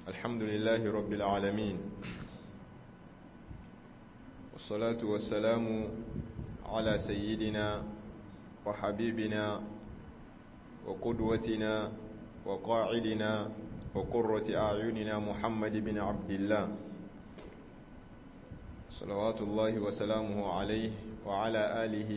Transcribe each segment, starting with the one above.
الحمد لله رب العالمين والصلاة والسلام على سيدنا وحبيبنا وقدوتنا وقاعدنا وقرة أعيننا محمد بن عبد الله صلوات الله وسلامه عليه وعلى آله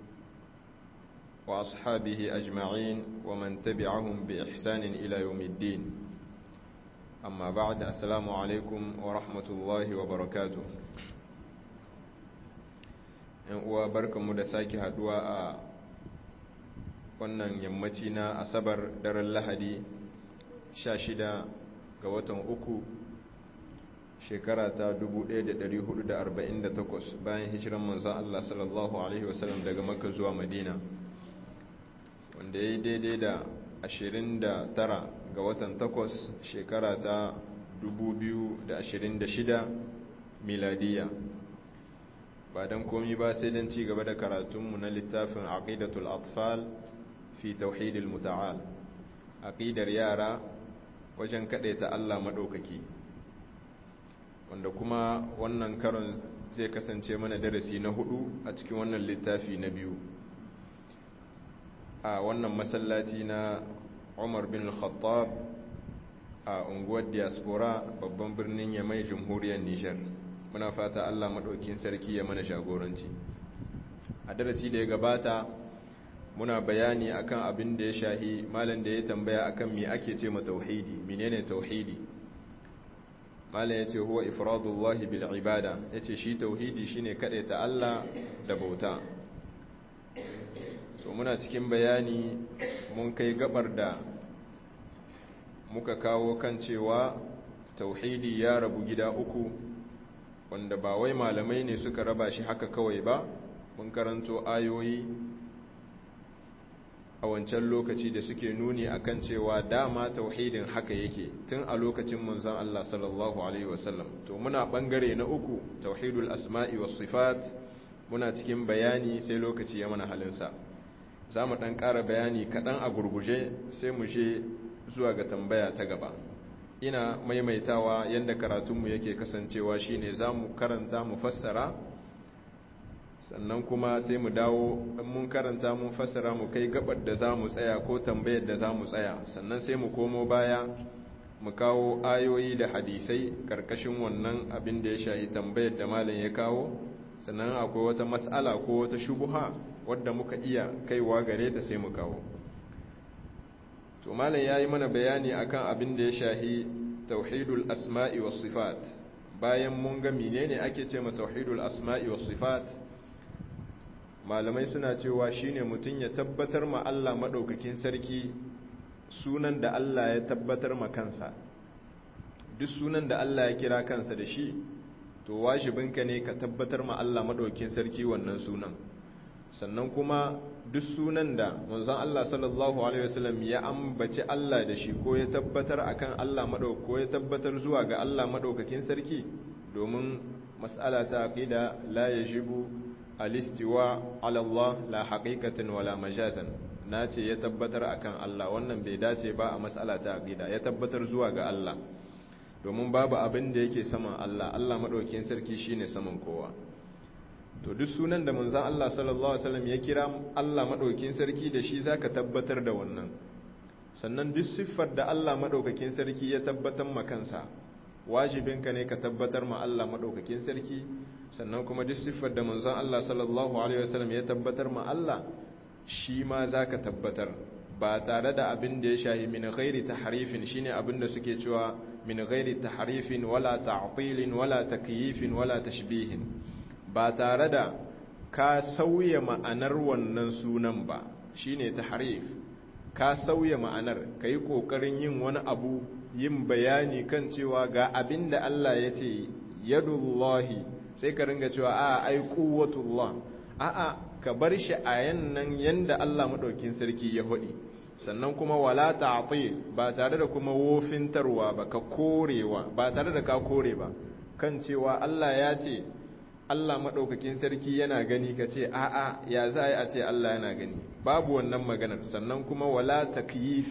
وأصحابه أجمعين ومن تبعهم بإحسان إلى يوم الدين أما بعد السلام عليكم ورحمة الله وبركاته uwa barkanmu da sake haduwa a wannan yammaci na asabar daren lahadi 16 ga watan uku shekara ta 1448 bayan hijiran manzan Allah sallallahu Alaihi wasallam daga makka zuwa madina wanda ya yi daidai da 29 ga watan 8 shekara ta 2026 miladiya ba don komi ba sai don ci gaba da karatunmu na littafin aqidatul atfal fi tauhidil muta'al aqidar yara wajen ta Allah madaukaki wanda kuma wannan karon zai kasance mana darasi na hudu a cikin wannan littafi na biyu a wannan masallaci na Umar bin Khattab a unguwar diaspora babban birnin Yamai jamhuriyar Nijar muna fata Allah maɗaukin sarki ya mana jagoranci a darasi da ya gabata muna bayani akan abin da ya shahi malam da ya tambaya akan me ake ce ma tauhidi menene tauhidi malam ya ce huwa ifradullahi bil ibada ya ce shi tauhidi shine ta Allah da bauta so muna cikin bayani mun kai gabar da muka kawo kan cewa tauhidi ya rabu gida uku wanda ba wai malamai ne suka raba shi haka kawai ba mun karanto ayoyi a wancan lokaci da suke nuni akan cewa dama tauhidin haka yake tun a lokacin manzon Allah sallallahu alaihi wasallam to muna bangare na uku tauhidul asma'i was sifat muna cikin bayani sai lokaci ya mana halinsa za mu ɗan ƙara bayani kaɗan a gurguje sai mu je zuwa ga tambaya ta gaba ina maimaitawa yadda karatunmu yake kasancewa shine za mu karanta mu fassara sannan kuma sai mu dawo in mun karanta mun fassara mu kai gabar da za mu tsaya ko tambayar da za mu tsaya sannan sai mu komo baya mu kawo ayoyi da hadisai karkashin wannan abin da ya shahi tambayar da malam ya kawo sannan akwai wata mas'ala ko wata shubuha wadda muka iya kaiwa gare ta sai mu kawo to malam yayi mana bayani akan abin da ya shahi tauhidul asma'i was sifat bayan mun ga menene ake ce ma tauhidul asma'i was sifat malamai suna cewa shine mutun ya tabbatar ma Allah madaukakin sarki sunan da Allah ya tabbatar ma kansa duk sunan da Allah ya kira kansa da shi to wajibinka ne ka tabbatar ma Allah madaukakin sarki wannan sunan sannan kuma duk sunan da manzon Allah sallallahu alaihi wasallam ya ambaci Allah da shi ko ya tabbatar akan Allah madauk ko ya tabbatar zuwa ga Allah madaukakin sarki domin mas'ala ta aqida la yajibu al-istiwa ala Allah la haqiqatan wala majazan nace ya tabbatar akan Allah wannan bai dace ba a mas'ala ta aqida ya tabbatar zuwa ga Allah domin babu abin da yake saman Allah Allah madaukakin sarki shine saman kowa to duk sunan da manzon Allah sallallahu alaihi wasallam ya kira Allah madaukakin sarki da shi zaka tabbatar da wannan sannan duk siffar da Allah madaukakin sarki ya tabbatar ma kansa wajibinka ne ka tabbatar ma Allah madaukakin sarki sannan kuma duk siffar da manzon Allah sallallahu alaihi wasallam ya tabbatar ma Allah shi ma zaka tabbatar ba tare da abin da ya shahi min ghairi tahrifin shine abin da suke cewa min ghairi tahrifin wala ta'tilin wala takyifin wala tashbihin ba tare da ka sauya ma'anar wannan sunan ba shine tahrif ka sauya ma'anar kai kokarin yin wani abu yin bayani kan cewa ga abinda Allah ya ce yadullahi sai ka ringa cewa a ai quwwatullah a a ka bar shi a yannan yanda Allah madaukin sarki ya hodi sannan kuma wala ta'til ba tare da kuma wofintarwa ba ka korewa ba tare da ka kore ba kan cewa Allah ya ce Allah maɗaukakin sarki yana gani ka ce a'a ya za a ce Allah yana gani babu wannan maganar sannan kuma wala takyifin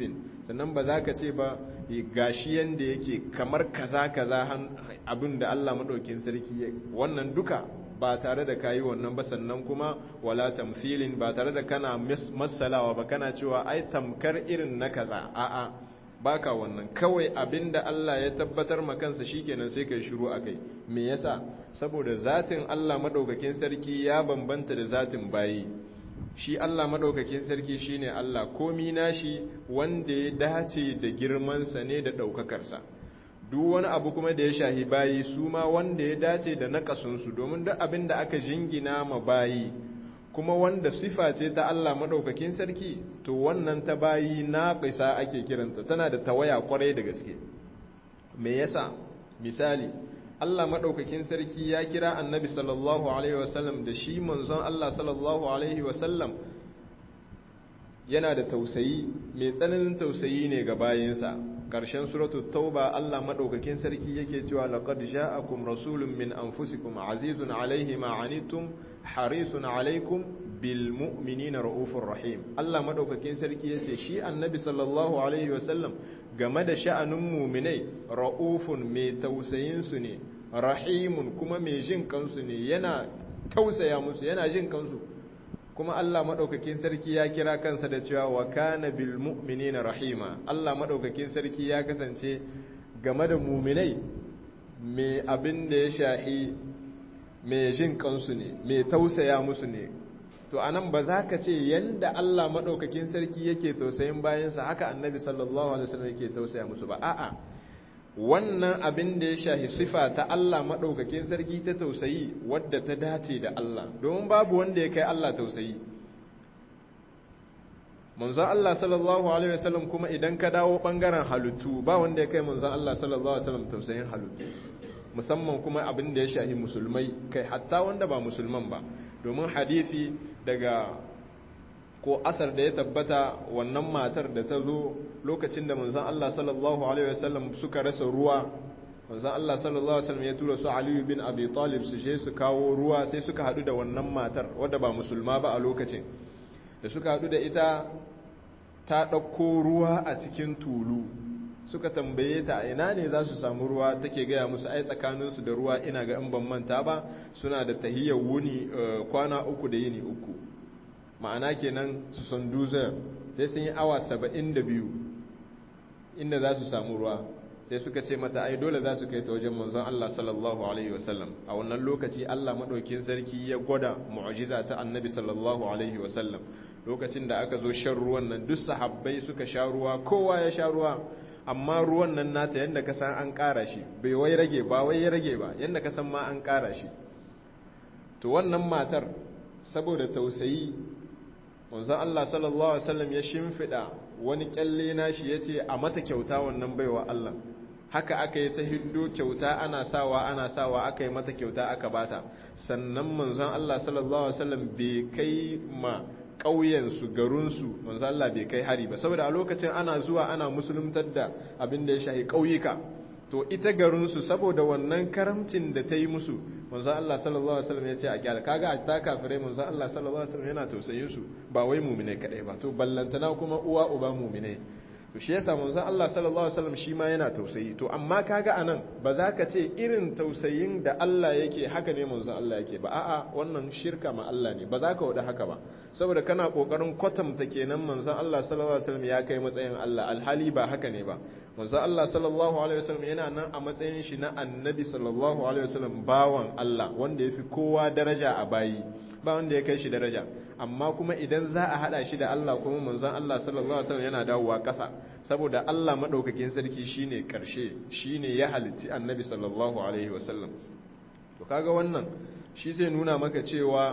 sannan ba za ka ce ba gashi yanda yake kamar kaza kaza abin da Allah maɗaukin sarki wannan duka ba tare da kayi wannan ba sannan kuma wala tamthilin ba tare da kana masalawa ba kana cewa ai tamkar irin na kaza a'a baka wannan kawai abinda Allah ya tabbatar ma kansa shikenan sai kai shiru akai me yasa saboda zatin Allah madaukakin sarki ya bambanta da zatin bayi shi Allah madaukakin sarki shine Allah komi nashi wanda ya dace da girman sa ne da daukakar sa duk wani abu kuma da ya shahi bayi su ma wanda ya dace da nakasun su domin duk abin da aka jingina ma bayi kuma wanda sifa ce ta Allah maɗaukakin sarki to wannan ta bayi naƙisa ake kiranta tana da tawaya kwarai da gaske me yasa misali Allah maɗaukakin sarki ya kira annabi sallallahu alaihi wasallam da shi manzon Allah sallallahu alaihi wasallam yana da tausayi mai tsananin tausayi ne ga bayinsa ƙarshen suratul tauba Allah maɗaukakin sarki yake cewa laqad ja'akum rasulun min anfusikum azizun alaihi ma anittum harisun alaikum bil mu'minina raufur rahim Allah madaukakin sarki yace shi annabi sallallahu alaihi wasallam game da sha'anin mu'minai raufun mai tausayin su ne rahimun kuma mai jin kansu ne yana tausaya musu yana jin kansu kuma Allah madaukakin sarki ya kira kansa da cewa wa kana bil mu'minina rahima Allah madaukakin sarki ya kasance game da mu'minai mai abin da ya shahi mai jin kansu ne mai tausaya musu ne to anan ba za ka ce yanda Allah maɗaukakin sarki yake tausayin bayansa haka annabi sallallahu alaihi wasallam yake tausaya musu ba a'a wannan abin da ya shahi sifa ta Allah maɗaukakin sarki ta tausayi wadda ta dace da Allah domin babu wanda ya kai Allah tausayi manzon Allah sallallahu alaihi wasallam kuma idan ka dawo bangaren halittu ba wanda ya kai manzon Allah sallallahu alaihi wasallam tausayin halittu musamman kuma abin da ya shahi musulmai kai hatta wanda ba musulman ba domin hadisi daga ko asar da ya tabbata wannan matar da ta zo lokacin da manzon Allah sallallahu alaihi wasallam suka rasa ruwa manzon Allah sallallahu alaihi wasallam ya tura su Ali bin Abi Talib su je su kawo ruwa sai suka hadu da wannan matar wadda ba musulma ba a lokacin da suka hadu da ita ta ɗauko ruwa a cikin tulu suka tambaye ta ina ne za su samu ruwa take gaya musu ai tsakaninsu da ruwa ina ga in ban manta ba suna da tahiyyar wuni kwana uku da yini uku ma'ana kenan su san duzar sai sun yi awa saba'in da biyu inda za su samu ruwa sai suka ce mata ai dole za su kai ta wajen manzon Allah sallallahu alaihi wasallam a wannan lokaci Allah madaukin sarki ya gwada mu'jiza ta annabi sallallahu alaihi wasallam lokacin da aka zo shan ruwan nan duk sahabbai suka sha ruwa kowa ya sha ruwa amma ruwan nan nata yadda ka san an ƙara shi bai wai rage ba wai ya rage ba yadda ka san ma an ƙara shi to wannan matar saboda tausayi manzon Allah sallallahu alaihi wasallam ya shimfida wani kyalle nashi yace a mata kyauta wannan baiwa Allah haka aka yi ta hiddo kyauta ana sawa ana sawa aka yi mata kyauta aka bata sannan manzon Allah sallallahu alaihi wasallam bai kai ma ƙauyensu garinsu manzo Allah bai kai hari ba saboda a lokacin ana zuwa ana musuluntar da abin da ya shahi ƙauyuka to ita garinsu saboda wannan karamcin da ta yi musu manzo Allah sallallahu alaihi wasallam ya ce a kyala kaga a ta kafirai manzo Allah sallallahu alaihi wasallam yana tausayin su ba wai mu'mine kadai ba to ballantana kuma uwa uba mu'mine to shi yasa manzo Allah sallallahu alaihi wasallam shi ma yana tausayi to amma kaga anan ba za ka ce irin tausayin da Allah yake haka ne manzo Allah yake ba a'a wannan shirka ma Allah ne ba za ka wada haka ba saboda kana kokarin kwatanta kenan manzo Allah sallallahu alaihi wasallam ya kai matsayin Allah alhali ba haka ne ba manzo Allah sallallahu alaihi wasallam yana nan a matsayin shi na annabi sallallahu alaihi wasallam bawan Allah wanda yafi kowa daraja a bayi ba wanda ya kai shi daraja amma kuma idan za a hada shi da Allah kuma manzon Allah sallallahu alaihi wasallam yana dawowa ƙasa saboda Allah madaukakin sarki shine karshe shine ya halitti annabi sallallahu alaihi wasallam to kaga wannan shi zai nuna maka cewa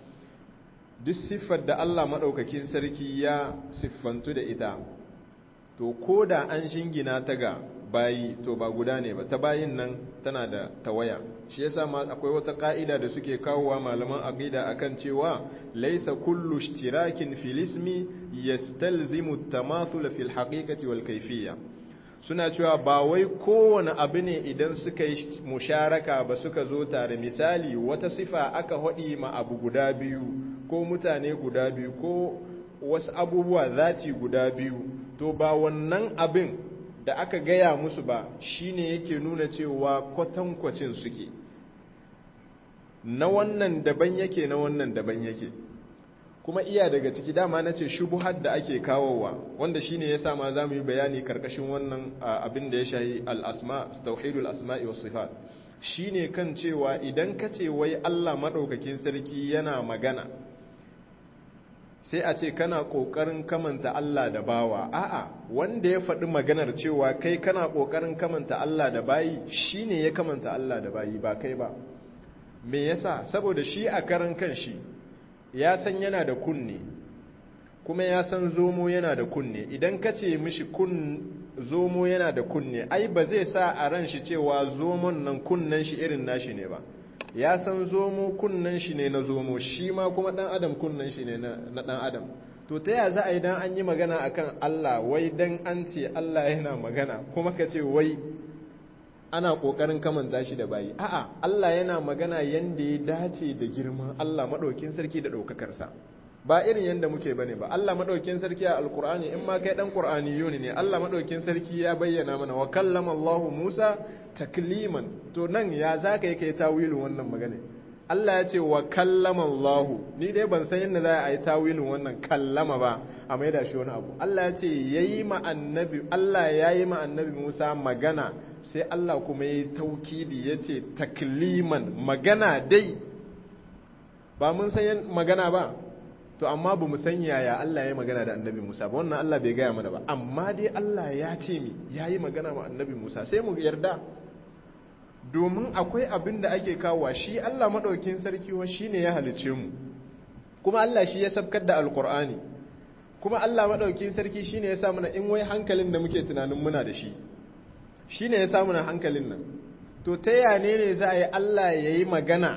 duk siffar da Allah madaukakin sarki ya siffantu da ita to koda an shingina ta ga bayi to ba guda ne ba ta bayin nan tana da tawaya shi yasa ma akwai wata ka'ida da suke kawowa malaman aqida akan cewa laysa kullu ishtirakin fil ismi yastalzimu at-tamathul fil haqiqati wal kayfiyya suna cewa ba wai kowane abu ne idan suka yi musharaka ba suka zo tare misali wata sifa aka hadi ma abu guda biyu ko mutane guda biyu ko wasu abubuwa zati guda biyu to ba wannan abin da aka gaya musu ba shine yake nuna cewa kwatankwacin suke na wannan daban yake na wannan daban yake kuma iya daga ciki dama na ce shubuhar da ake kawowa wanda shine ya sa ma za mu yi bayani karkashin wannan abin da ya shahi al'asma tauhidul asma'i was sifat shine kan cewa idan ka ce wai Allah maɗaukakin sarki yana magana sai a ce kana ƙoƙarin kamanta Allah da bawa a'a wanda ya faɗi maganar cewa kai kana ƙoƙarin kamanta Allah da bayi shine ya kamanta Allah da bayi ba kai ba me yasa saboda shi a karan kan shi ya san yana da kunne kuma ya san zomo yana da kunne idan ka ce mishi kun zomo yana da kunne ai ba zai sa a ran shi cewa zomon nan kunnen shi irin nashi ne ba ya san zomo kunnen shi ne na zomo shi ma kuma dan adam kunnen shi ne na dan adam to ta ya za a yi dan an yi magana akan Allah wai dan an ce Allah yana magana kuma ka ce wai ana kokarin kamanta shi da bayi a'a Allah yana magana yanda ya dace da girman Allah madaukin sarki da daukakarsa ba irin yanda muke bane ba Allah madaukin sarki a alqur'ani in ma kai dan qur'ani yuni ne Allah madaukin sarki ya bayyana mana wa kallama Allah Musa takliman to nan ya zaka yi kai tawilin wannan magana Allah ya ce wa kallama Allah ni dai ban san yadda za a yi tawilin wannan kallama ba a maida shi wani abu Allah ya ce yayi ma annabi Allah yayi ma annabi Musa magana sai Allah kuma ya yi taukidi ya ce takliman magana dai ba mun san magana ba to amma ba mu san yaya Allah ya magana da annabi Musa ba wannan Allah bai gaya mana ba amma dai Allah ya ce mi ya yi magana ma annabi Musa sai mu yarda domin akwai abin da ake kawo shi Allah maɗaukin sarki wa shi ne ya halice mu kuma Allah shi ya sabkar da alkur'ani kuma Allah maɗaukin sarki shi ne ya sa mana in wai hankalin da muke tunanin muna da shi shi ne ya samu na hankalin nan to ta yane ne za a yi Allah ya yi magana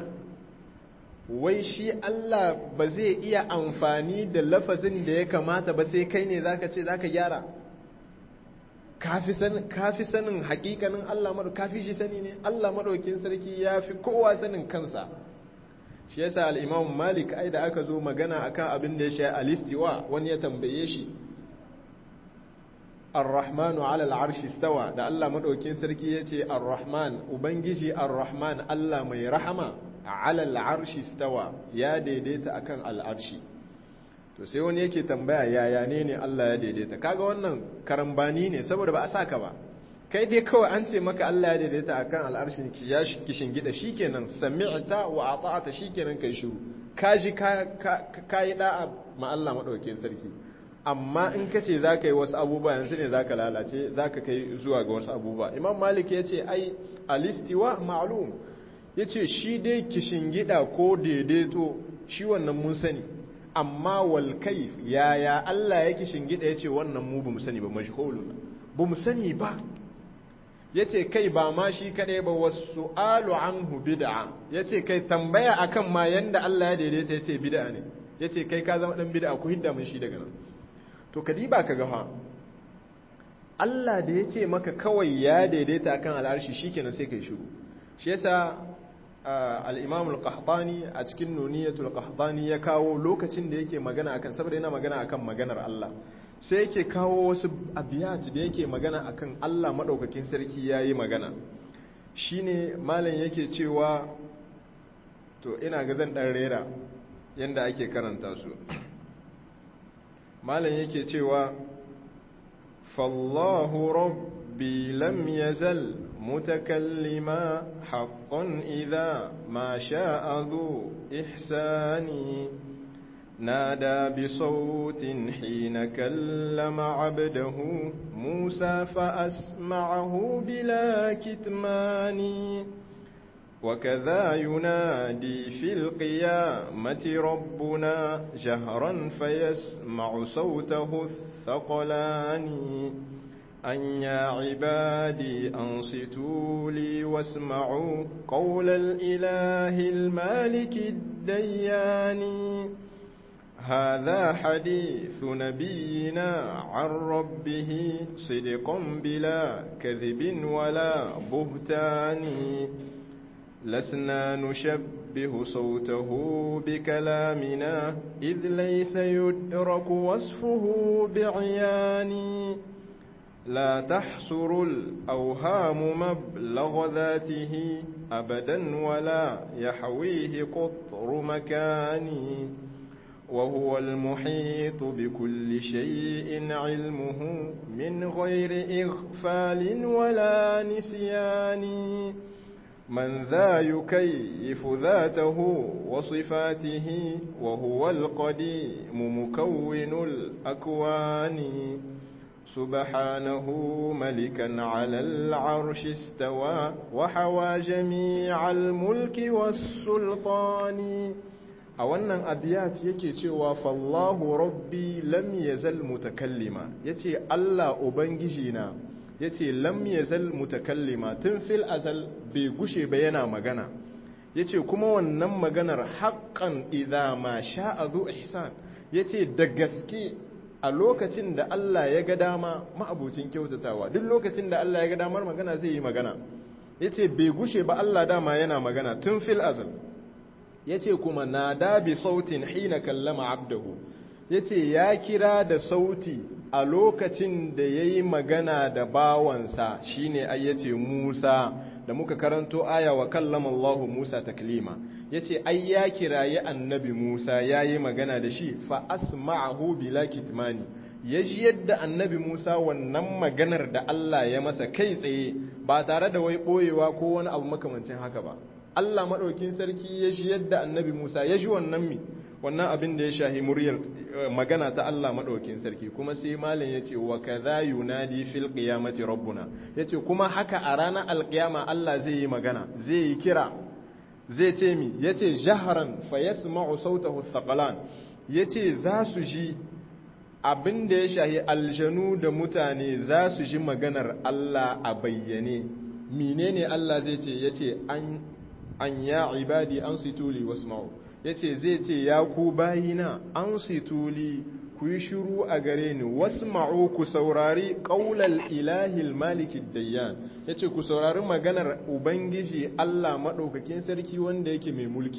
wai shi Allah ba zai iya amfani da lafazin da ya kamata ba sai kai ne zaka ce zaka gyara kafi sanin hakikanin Allah maɗau kafi shi sani ne Allah maɗaukin sarki ya fi kowa sanin kansa shi yasa al'imam malik ai da aka zo magana akan abin da ya sha alistiwa wani ya tambaye shi Ar-Rahmanu ala al'arshi stawa da Allah maɗaukin sarki ya ce Ar-Rahman, Ubangiji Ar-Rahman Allah mai rahama ala al'arshi stawa ya daidaita akan al'arshi. To sai wani yake tambaya yaya ne ne Allah ya daidaita. Kaga wannan karambani ne saboda ba a saka ba. Kai dai kawai an ce maka Allah ya daidaita akan al'arshi ya kishin gida shikenan sami'ta wa ata'ata shikenan kai shiru. Ka ji ka yi da'a ma Allah maɗaukin sarki. amma in ka ce za ka yi wasu abubuwa yanzu ne za ka lalace za ka kai zuwa ga wasu abubuwa imam malik ya ce ai alistiwa ma'alum ya ce shi dai gida ko daidaito shi wannan mun sani amma wal kaif yaya Allah ya gida ya ce wannan mu bamu sani ba majhulun bamu sani ba ya ce kai ba ma shi kadai ba wasu alu anhu bid'a ya ce kai tambaya akan ma yanda Allah ya daidaita ya ce bid'a ne ya ce kai ka zama dan bid'a ku hidda mun shi daga nan to kadiba ka gafa Allah da ya ce maka kawai ya daidaita kan al'arshi shikenan sai kai shiru shi yasa al-Imam al-Qahtani a cikin Nuniyatul Qahtani ya kawo lokacin da yake magana akan saboda yana magana akan maganar Allah sai yake kawo wasu abiyat da yake magana akan Allah madaukakin sarki yayi magana shine malam yake cewa to ina ga zan dan rera yanda ake karanta su malam yake cewa fallahu rabbi lam yazal mutakallima haqqan idha ma sha'a dhu ihsani نادى بصوت حين كلم عبده موسى فأسمعه بلا كتمان وكذا ينادي في القيامة ربنا جهرا فيسمع صوته الثقلان أن يا عبادي أنصتوا لي واسمعوا قول الإله المالك الديان هذا حديث نبينا عن ربه صدقا بلا كذب ولا بهتان لسنا نشبه صوته بكلامنا إذ ليس يدرك وصفه بعيان لا تحصر الأوهام مبلغ ذاته أبدا ولا يحويه قطر مكان وهو المحيط بكل شيء علمه من غير إغفال ولا نسيان من ذا يكيف ذاته وصفاته وهو القديم مكون الأكوان سبحانه ملكا على العرش استوى وحوى جميع الملك والسلطان a wannan abiyat yake cewa fallahu rabbi lam yazal mutakallima yace Allah ubangiji na yace lam yazal mutakallima tun fil azal bai gushe ba yana magana yace kuma wannan maganar haqqan idza ma sha'a zu ihsan yace da gaske a lokacin da Allah ya ga dama ma'abucin kyautatawa duk lokacin da Allah ya ga damar magana zai yi magana yace bai gushe ba Allah dama yana magana tun fil azal yace kuma nada bi sautin hina kallama abdahu yace ya kira da sauti a lokacin da yayi magana da bawansa shine ai yace Musa da muka karanto aya wa kallama Allah Musa taklima yace ai ya kirayi annabi Musa yayi magana da shi fa asma'ahu bila kitmani yaji yadda annabi Musa wannan maganar da Allah ya masa kai tsaye ba tare da wai boyewa ko wani abu makamancin haka ba Allah maɗaukin sarki ya shi yadda annabi Musa ya shi wannan mi wannan abin da ya shahi muryar magana ta Allah maɗaukin sarki kuma sai malin ya ce wa kaza yunadi fil qiyamati rabbuna yace kuma haka a ranar alqiyama Allah zai yi magana zai yi kira zai ce mi yace jahran fa yasma'u sautahu thaqalan yace za su ji abin da ya shahi aljanu da mutane za su ji maganar Allah a bayyane menene Allah zai ce yace an an ya ibadi an situli wasma'u yace zai ce ya ku bayina an situli ku yi shiru a gare ni wasma'u ku saurari qaulal ilahil malikid dayyan yace ku saurari maganar ubangiji Allah madaukakin sarki wanda yake mai mulki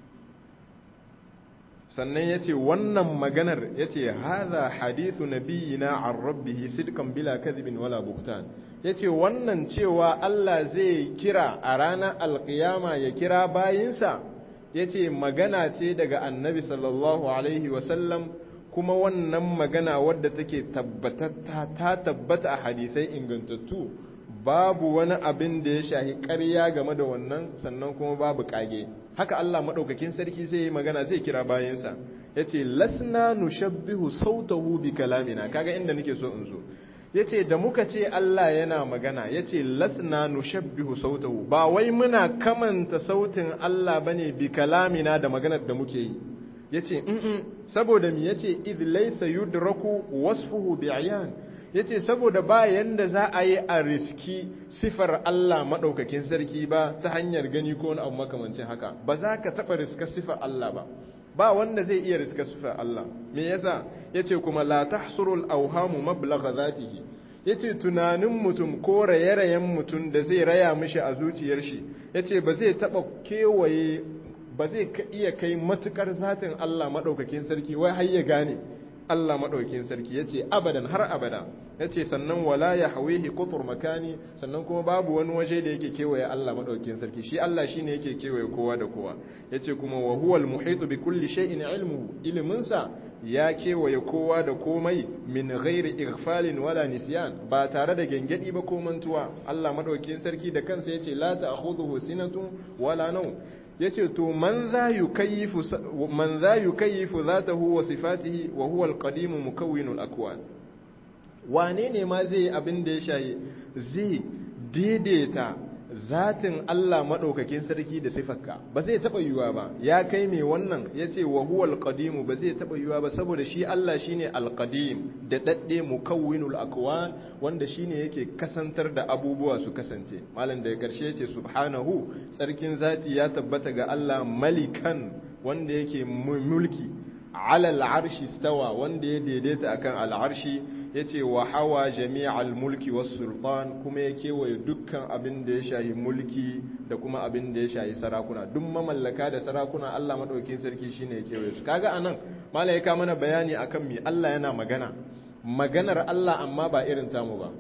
sannan yace wannan maganar yace hadha hadithu nabiyina an rabbih sidqan bila kadhibin wala buhtan ya ce wannan cewa Allah zai kira a ranar alkiyama ya kira bayinsa ya ce magana ce daga annabi sallallahu alaihi wasallam kuma wannan magana wadda take tabbatatta ta tabbata a hadisai ingantattu babu wani abin da ya shahi ƙarya game da wannan sannan kuma babu ƙage haka Allah maɗaukakin sarki zai yi magana zai kira bayinsa ya ce lasna nushabbihu sautahu bi kalamina kaga inda nake so in zo ya ce da muka ce Allah yana magana ya ce lasna nushabbihu sautahu ba wai muna kamanta sautin Allah bane bi kalamina da maganar da muke yi ya ce saboda mi ya ce idh laysa yudraku wasfuhu bi ayan ya ce saboda ba yanda za a yi a riski sifar Allah maɗaukakin sarki ba ta hanyar gani ko wani abu makamancin haka ba za ka taɓa riska sifar Allah ba ba wanda zai iya riska sifar Allah me yasa yace kuma la tahsurul awhamu mablagha zatihi yace tunanin mutum ko raye-rayen mutum da zai raya mishi a zuciyar shi yace ba zai taba kewaye ba zai iya kai matukar zatin Allah madaukakin sarki wai har ya gane Allah madaukakin sarki yace abadan har abada yace sannan wala ya hawihi qutur makani sannan kuma babu wani waje da yake kewaye Allah madaukakin sarki shi Allah shine yake kewaye kowa da kowa yace kuma wa huwal muhitu bi kulli shay'in ilmuhu ilminsa ya kewaye kowa da komai min ghairi ighfalin wala nisyan ba tare da gengedi ba ko mantuwa Allah madaukakin sarki da kansa yace la ta'khudhuhu sinatun wala nawm yace to man za yukayyifu man za yukayyifu zatahu wa sifatihi wa huwa al-qadim mukawwinul akwan wane ne ma zai abin da ya shaye zai daidaita zatin Allah maɗaukakin sarki da sifarka ba zai taɓa yiwuwa ba ya kai mai wannan ya ce wa huwal qadimu ba zai taɓa yiwuwa ba saboda shi Allah shine alqadim da daɗe mukawwinul akwan wanda shine yake kasantar da abubuwa su kasance malam da ya karshe ya ce subhanahu tsarkin zati ya tabbata ga Allah malikan wanda yake mulki alal arshi stawa wanda ya daidaita akan al'arshi yace wa hawa jami'al mulki was sultan kuma ya kewaye dukkan abin da ya shahi mulki da kuma abin da ya shahi sarakuna duk mamallaka da sarakuna Allah madaukakin sarki shine ya kewaye su kaga anan malaika mana bayani akan me Allah yana magana maganar Allah amma ba irin tamu ba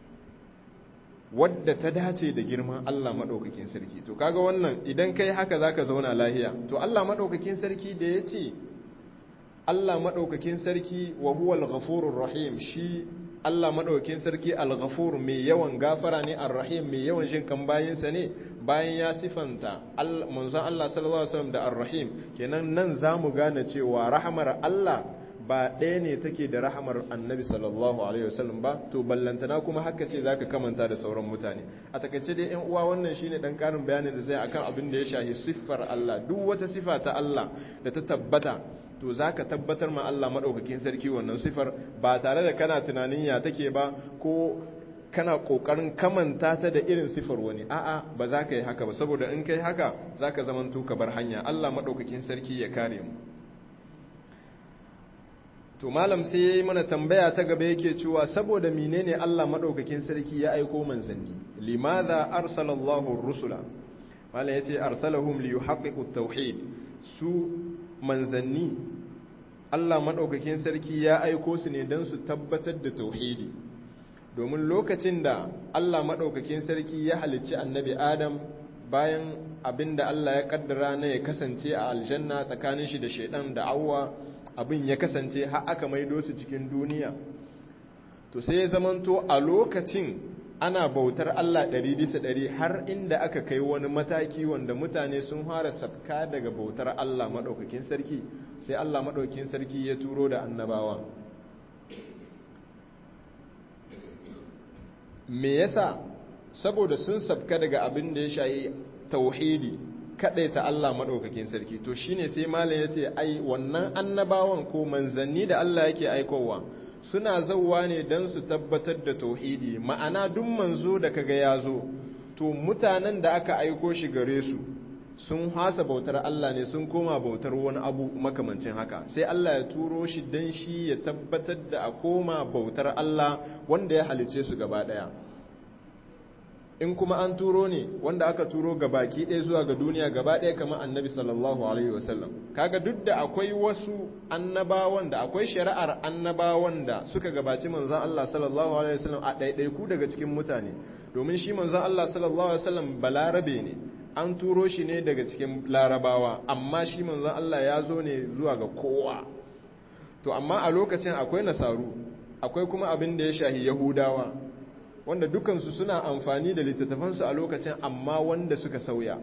wadda ta dace da girman Allah maɗaukakin sarki to kaga wannan idan kai haka zaka zauna lahiya to Allah maɗaukakin sarki da ya ce Allah maɗaukakin sarki wa huwa al-ghafurur rahim shi Allah maɗaukakin sarki al-ghafur mai yawan gafara ne ar-rahim mai yawan jin kan bayinsa ne bayan ya sifanta manzon Allah sallallahu alaihi wasallam da ar-rahim kenan nan zamu gane cewa rahmar Allah ba ɗaya ne take da rahamar annabi sallallahu alaihi wasallam ba to ballantana kuma haka ce zaka kamanta da sauran mutane a takaice dai yan uwa wannan shine dan karin bayanin da zai akan abin da ya shahi siffar Allah duk wata sifa ta Allah da ta tabbata to zaka tabbatar ma Allah madaukakin sarki wannan sifar ba tare da kana tunanin ya take ba ko kana kokarin kamanta ta da irin sifar wani a'a ba za ka yi haka ba saboda in kai haka zaka zamanto ka bar hanya Allah madaukakin sarki ya kare mu to malam sai yayi mana tambaya ta gaba yake cewa saboda menene Allah madaukakin sarki ya aiko manzanni limadha arsalallahu ar-rusula malam yace arsalahum liyuhaqqiqu at-tauhid su manzanni Allah madaukakin sarki ya aiko su ne dan su tabbatar da tauhidi domin lokacin da Allah madaukakin sarki ya halicci annabi Adam bayan abinda Allah ya kaddara na ya kasance a aljanna tsakanin shi da shaidan da awwa abin ya kasance har aka maido su cikin duniya to sai ya zamanto a lokacin ana bautar Allah ɗari bisa ɗari har inda aka kai wani mataki wanda mutane sun fara sabka daga bautar Allah maɗaukakin sarki sai Allah maɗaukakin sarki ya turo da annabawa me yasa saboda sun sabka daga abin da ya shayi tauhidi ta Allah maɗaukakin sarki to shine sai malam ya ce ai wannan annabawan ko manzanni da Allah yake aikowa suna zauwa ne don su tabbatar da tauhidi ma'ana duk manzo da kaga ya zo to mutanen da aka aiko shi gare su sun hasa bautar Allah ne sun koma bautar wani abu makamancin haka sai Allah ya turo shi don shi ya tabbatar da a koma bautar Allah wanda ya halice su gaba ɗaya in kuma an turo ne wanda aka turo ga baki ɗaya zuwa ga duniya gaba ɗaya kamar annabi sallallahu alaihi wasallam kaga duk da akwai wasu annabawan da akwai shari'ar annabawan da suka gabaci manzon Allah sallallahu alaihi wasallam a ɗaiɗaiku daga cikin mutane domin shi manzon Allah sallallahu alaihi wasallam balarabe ne an turo shi ne daga cikin larabawa amma shi manzon Allah ya zo ne zuwa ga kowa to amma a lokacin akwai nasaru akwai kuma abin da ya shahi yahudawa wanda dukansu suna amfani da littattafansu a lokacin amma wanda suka sauya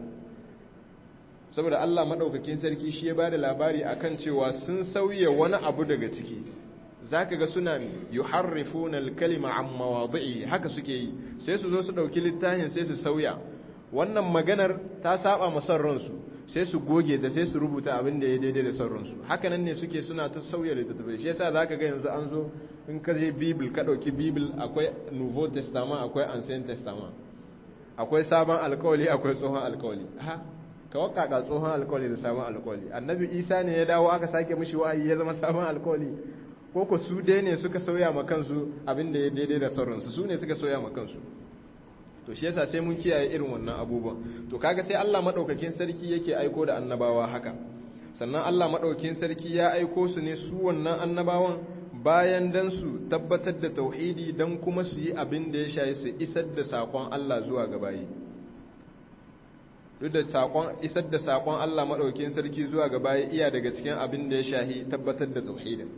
saboda Allah maɗaukakin sarki shi ya ba da labari akan cewa sun sauya wani abu daga ciki za ka ga suna yuharrifuna al-kalima an mawadi'i haka suke yi sai su zo su ɗauki littafin sai su sauya wannan maganar ta saba ma son ransu sai su goge ta sai su rubuta abin da ya daidai da son ransu haka nan ne suke suna ta sauya littattafai shi yasa zaka ga yanzu an zo in ka je bibil ka ɗauki bibil akwai nouveau testament akwai ancient testament akwai sabon alkawali akwai tsohon alkawali ha ka wakaka tsohon alkawali da sabon alkawali annabi isa ne ya dawo aka sake mishi wa'ayi ya zama sabon alkawali ko ko su dai ne suka sauya ma kansu abin da ya daidai da sauransu su ne suka sauya ma kansu to shi yasa sai mun kiyaye irin wannan abubuwan to kaga sai Allah madaukakin sarki yake aiko da annabawa haka sannan Allah madaukakin sarki ya aiko su ne su wannan annabawan bayan dan su tabbatar da tauhidi dan kuma su yi abin da ya shayi su isar da sakon Allah zuwa ga bayi duk da sakon isar da sakon Allah madaukakin sarki zuwa ga bayi iya daga cikin abin da ya shahi tabbatar da tauhidin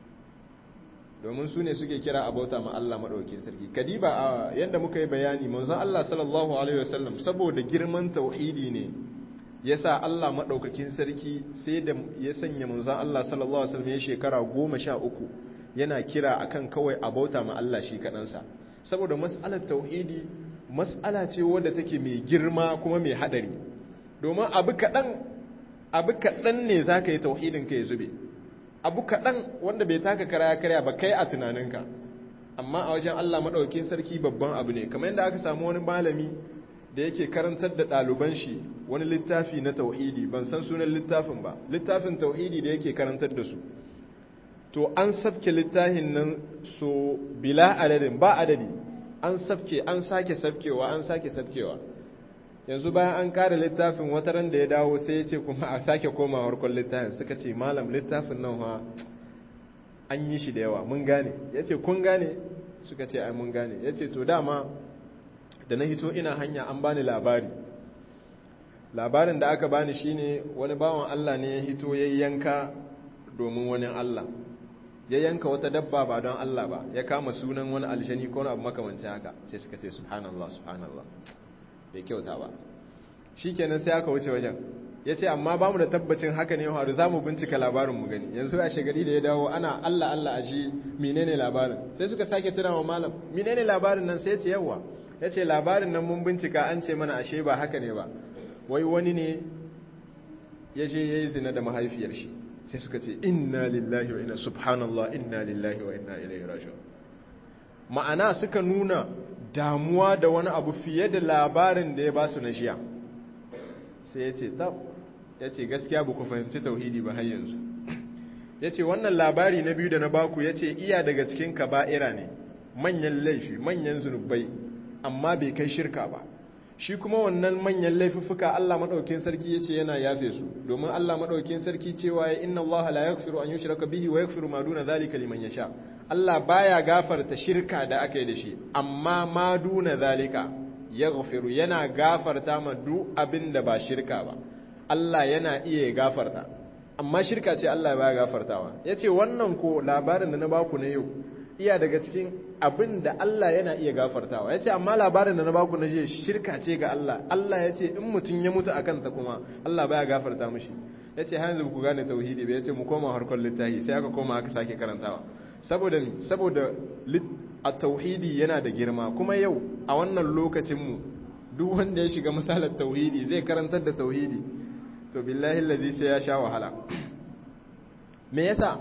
domin su ne suke kira a bauta ma Allah maɗaukin sarki kadiba a yadda muka yi bayani manzon Allah sallallahu alaihi wasallam saboda girman tauhidi ne yasa Allah maɗaukakin sarki sai da ya sanya manzon Allah sallallahu alaihi wasallam ya shekara goma sha uku yana kira akan kawai a bauta ma Allah shi kaɗansa saboda mas'alar tauhidi mas'ala ce wadda take mai girma kuma mai haɗari domin abu kaɗan abu kaɗan ne za ka yi tauhidin ka ya zube abu kaɗan wanda bai taka kara ya karya ba kai a tunaninka amma a wajen Allah maɗaukin sarki babban abu ne kamar yadda aka samu wani malami da yake karantar da ɗaliban shi wani littafi na tauhidi ban san sunan littafin ba littafin tauhidi da yake karantar da su to an sabke littafin nan so bila adadin ba adadi an sabke an sake sabkewa an sake sabkewa yanzu bayan an kare littafin wata ran da ya dawo sai ya ce kuma a sake koma harkon littafin suka ce malam littafin nan ha an yi shi da yawa mun gane ya ce kun gane suka ce ai mun gane ya ce to dama da na hito ina hanya an bani labari labarin da aka bani shine wani bawan Allah ne ya hito ya yanka domin wani Allah ya yanka wata dabba ba don Allah ba ya kama sunan wani aljani ko abu makamanci haka sai suka ce subhanallah subhanallah bai kyauta ba shikenan sai aka wuce wajen ya ce amma ba mu da tabbacin haka ne haru za mu bincika labarin mu gani yanzu a shagari da ya dawo ana Allah Allah a ji menene labarin sai suka sake tuna wa malam menene labarin nan sai ya ce yawa ya ce labarin nan mun bincika an ce mana ashe ba haka ne ba wai wani ne ya je ya yi zina da mahaifiyar shi sai suka ce inna lillahi wa inna subhanallah inna lillahi wa inna ilaihi raji'un ma'ana suka nuna damuwa da wani abu fiye da labarin da ya ba su na jiya sai ya ce tab ya ce gaskiya ba ku fahimci tauhidi ba har yanzu ya ce wannan labari na biyu da na baku ya ce iya daga cikin kaba'ira ne manyan laifi manyan zunubai amma bai kai shirka ba shi kuma wannan manyan laifuffuka Allah madaukakin sarki yace yana yafe su domin Allah madaukakin sarki cewa ya inna Allah la yaghfiru an yushraka bihi wa yaghfiru ma duna zalika liman yasha Allah baya gafarta shirka da aka yi da shi amma ma duna zalika yaghfiru yana gafarta ma duk abin da ba shirka ba Allah yana iya gafarta amma shirka ce Allah baya gafartawa yace wannan ko labarin da na baku na yau iya daga cikin abin da Allah yana iya gafartawa ya ce amma labarin da na baku na jiya shirka ce ga Allah Allah ya ce in mutum ya mutu a kanta kuma Allah baya gafarta mashi ya ce hanzu ku gane tauhidi bai ya ce mu koma harkar littafi sai aka koma aka sake karantawa saboda ni saboda a tauhidi yana da girma kuma yau a wannan lokacinmu duk wanda ya shiga misalar tauhidi zai karantar da tauhidi to billahi lazi sai ya sha wahala me yasa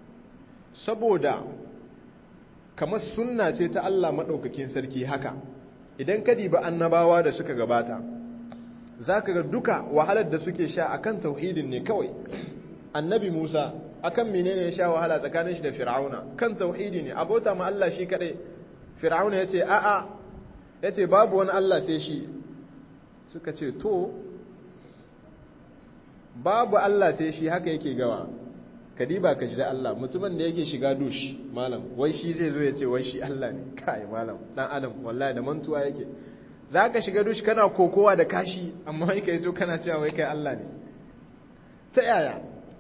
saboda kamar sunna ce ta Allah maɗaukakin sarki haka idan ka diba annabawa da suka gabata za ka ga duka wahalar da suke sha akan tauhidin ne kawai annabi musa akan menene ya sha wahala tsakanin shi da fir'auna kan tauhidi ne abota ma Allah shi kadai fir'auna ya ce a'a ya ce babu wani Allah sai shi suka ce to babu Allah sai shi haka yake gawa kadiba ka shi da Allah mutumin da yake shiga dush malam wai shi zai zo ya ce wai shi Allah ne kai malam dan adam wallahi da mantuwa yake zaka shiga dush kana kokowa da kashi amma wai kai zo kana cewa wai kai Allah ne ta yaya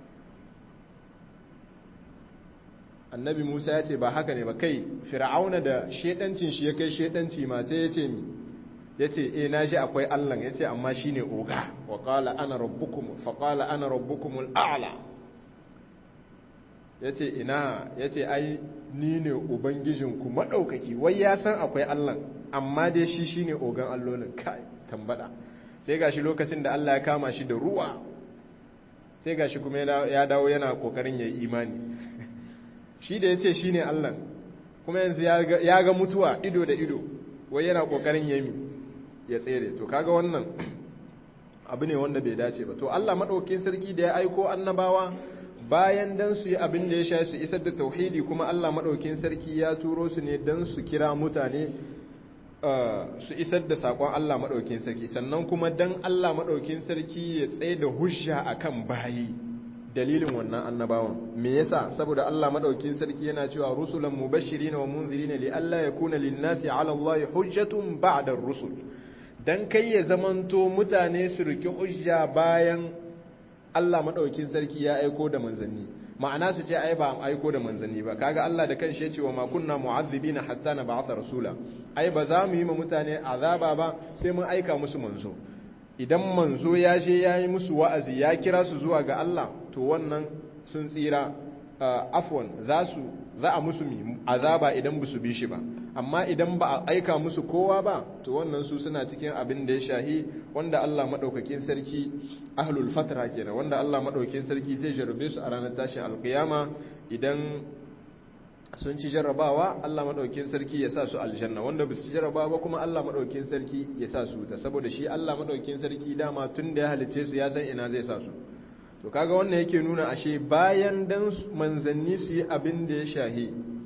annabi Musa ya ce ba haka ne ba kai fir'auna da shedancin shi ya kai shedanci ma sai ya ce mi ya ce e na shi akwai Allah ya ce amma shi ne oga wa qala ana rabbukum fa qala ana rabbukumul a'la ya ce ina ya ce ai ni ne ubangijinku maɗaukaki wai ya san akwai Allah amma dai shi shi ne ogan allolin kai tambada sai gashi lokacin da Allah ya kama shi da ruwa sai gashi kuma ya dawo yana kokarin ya yi imani shi da ya ce shi ne Allah kuma yanzu ya ga mutuwa ido da ido wai yana kokarin ya mi ya tsere to kaga wannan abu ne wanda bai dace ba to Allah maɗaukin sarki da ya aiko annabawa bayan dan su yi abin da ya sha su isar da tauhidi kuma Allah maɗaukin sarki ya turo su ne dan su kira mutane su isar da saƙon Allah maɗaukin sarki sannan kuma dan Allah maɗaukin sarki ya tsaye da hujja akan bayi dalilin wannan annabawan me yasa saboda Allah maɗaukin sarki yana cewa rusulan mubashirin wa munzirin li alla yakuna lin-nasi 'ala Allah hujjatun ba'da ar-rusul dan kai ya zamanto mutane su riki hujja bayan Allah maɗaukin sarki ya aiko da manzanni ma'ana su ce ai ba aiko da manzanni ba kaga Allah da kanshi ya ce wa ma kunna mu'azzibina hatta na ba'atha rasula ai ba za mu yi ma mutane azaba ba sai mun aika musu manzo idan manzo ya je ya yi musu wa'azi ya kira su zuwa ga Allah to wannan sun tsira afwan za su za a musu azaba idan ba su bi shi ba amma idan ba a aika musu kowa ba to wannan su suna cikin abin da ya shahi wanda Allah madaukakin sarki ahlul fatra kenan wanda Allah madaukakin sarki zai jarrabe su a ranar tashin alkiyama idan sun ci jarrabawa Allah madaukakin sarki ya sa su aljanna wanda ba su ci jarrabawa ba kuma Allah madaukakin sarki ya sa su ta saboda shi Allah madaukakin sarki dama tun da ya halice su ya san ina zai sa su to kaga wannan yake nuna ashe bayan dan manzanni su yi abin da ya shahi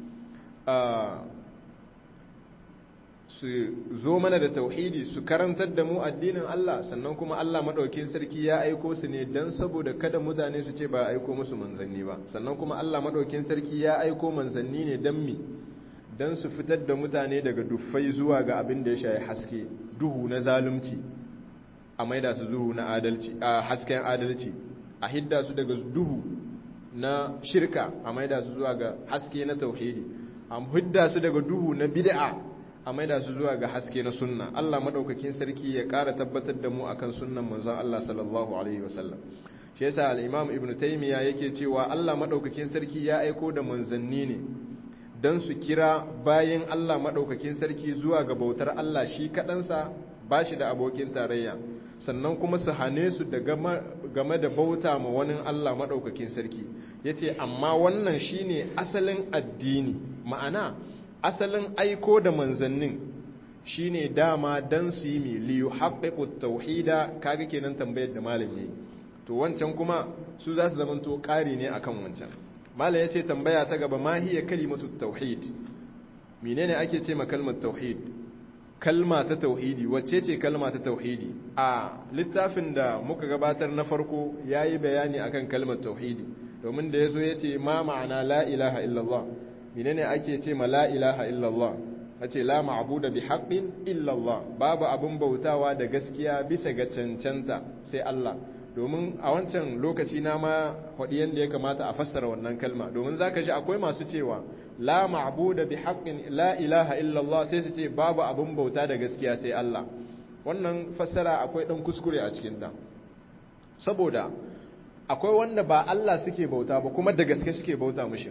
su zo mana da tauhidi su karantar da mu addinin Allah sannan kuma Allah madaukakin sarki ya aiko su ne dan saboda kada mutane su ce ba aiko musu manzanni ba sannan kuma Allah madaukakin sarki ya aiko manzanni ne dan mi dan su fitar da mutane daga duffai zuwa ga abin da ya shahi haske duhu na zalunci a maida su duhu na adalci a hasken adalci a hidda su daga duhu na shirka a maida su zuwa ga haske na tauhidi a hidda su daga duhu na bid'a a maida su zuwa ga haske na sunna Allah madaukakin sarki ya ƙara tabbatar da mu akan sunnan manzon Allah sallallahu alaihi wasallam shi yasa al-Imam Ibn Taymiyyah yake cewa Allah madaukakin sarki ya aiko da manzanni ne dan su kira bayan Allah madaukakin sarki zuwa ga bautar Allah shi kadansa bashi da abokin tarayya sannan kuma su hane su da game da bauta ma wani Allah madaukakin sarki yace amma wannan shine asalin addini ma'ana asalin aiko da manzannin shine dama dan su yi miliyu haƙiƙu tauhida kaga kenan tambayar da malam yayi to wancan kuma su za su zamanto ƙari ne akan wancan malam yace tambaya ta gaba ma hiya kalimatu tauhid menene ake ce ma kalmar tauhid kalma ta tauhidi wacce ce kalma ta tauhidi a littafin da muka gabatar na farko yayi bayani akan kalmar tauhidi domin da yazo yace ma ma'ana la ilaha illallah menene ake ce ma la ilaha illallah ace la ma'budu bi haqqin illallah babu abun bautawa da gaskiya bisa ga cancanta sai Allah domin a wancan lokaci na ma hadi yanda ya kamata a fassara wannan kalma domin zaka ji akwai masu cewa la ma'budu bi haqqin la ilaha illallah sai su ce babu abun bauta da gaskiya sai Allah wannan fassara akwai dan kuskure a cikin ta saboda akwai wanda ba Allah suke bauta ba kuma da gaske suke bauta mushi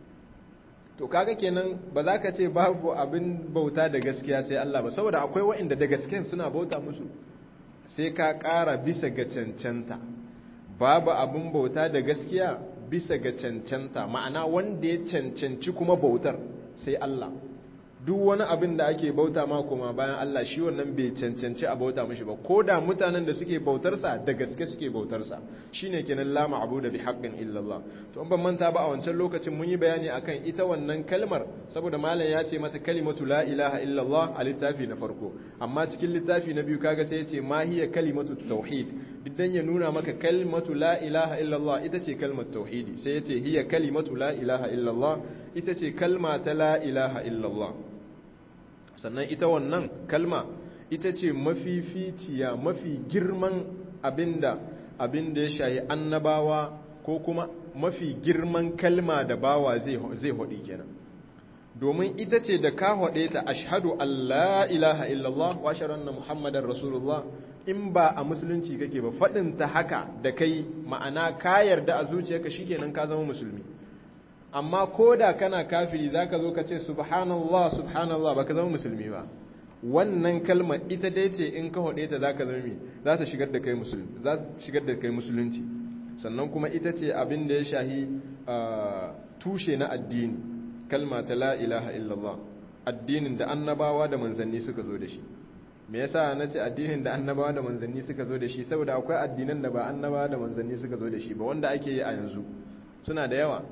to kaga kenan ba za ka ce babu abin bauta da gaskiya sai Allah ba saboda akwai waɗanda da gasken suna bauta musu sai ka ƙara bisa ga cancanta babu abin bauta da gaskiya bisa ga cancanta ma'ana wanda ya cancanci kuma bautar sai Allah duk wani abin da ake bauta ma kuma bayan Allah shi wannan bai cancanci a bauta mishi ba ko da mutanen da suke bautarsa da gaske suke bautarsa shine kenan la ma'budu bi haqqin illa Allah to in ban manta ba a wancan lokacin mun yi bayani akan ita wannan kalmar saboda malam ya ce mata kalimatu la ilaha illa Allah a littafi na farko amma cikin littafi na biyu kaga sai ya ce ma hiya kalimatu tauhid diddan ya nuna maka kalimatu la ilaha illa Allah ita ce kalmar tauhidi sai ya ce hiya kalimatu la ilaha illa Allah ita ce kalma ta la ilaha illa Allah sannan ita wannan kalma ita ce mafificiya mafi girman abinda abinda ya shahi annabawa ko kuma mafi girman kalma da bawa zai haɗi kenan domin ita ce da ka haɗe ta ashhadu Allah ilaha illallah wa sharanna muhammadar rasulullah in ba a musulunci kake ba faɗin ta haka da kai ma'ana ka yarda a zuciyarka shikenan ka zama musulmi amma ko da kana kafiri za ka zo ka ce subhanallah subhanallah ba ka zama musulmi ba wannan kalmar ita dai ce in ka haɗe ta za ka zama za ta shigar da kai musulmi za ta shigar da kai musulunci sannan kuma ita ce abin da ya shahi tushe na addini kalma ta la ilaha illallah addinin da annabawa da manzanni suka zo da shi me yasa na ce addinin da annabawa da manzanni suka zo da shi saboda akwai addinan da ba annabawa da manzanni suka zo da shi ba wanda ake yi a yanzu suna da yawa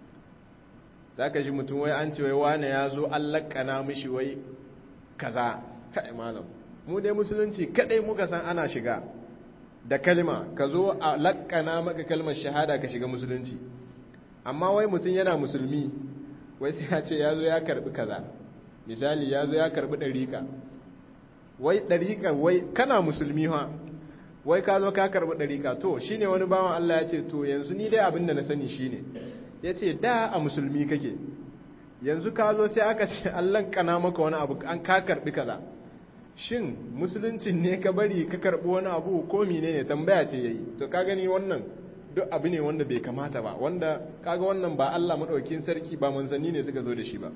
za ka ji mutum wai an ce wai wane ya zo an lakana mishi wai kaza kai malam mu dai musulunci kadai muka san ana shiga da kalma ka zo a lakana maka kalmar shahada ka shiga musulunci amma wai mutum yana musulmi wai sai ya ce ya zo ya karbi kaza misali ya zo ya karbi ɗariƙa wai ɗariƙa wai kana musulmi ha wai ka zo ka karbi ɗariƙa to shine wani bawan Allah ya ce to yanzu ni dai abin da na sani shine ya ce da a musulmi kake yanzu ka zo sai aka ce allon kana maka wani abu an ka karbi kaza shin musuluncin ne ka bari ka karbi wani abu ko mine ne tambaya ce yayi to ka gani wannan duk abu ne wanda bai kamata ba wanda kaga wannan ba Allah madaukakin sarki ba manzanni ne suka zo da shi ba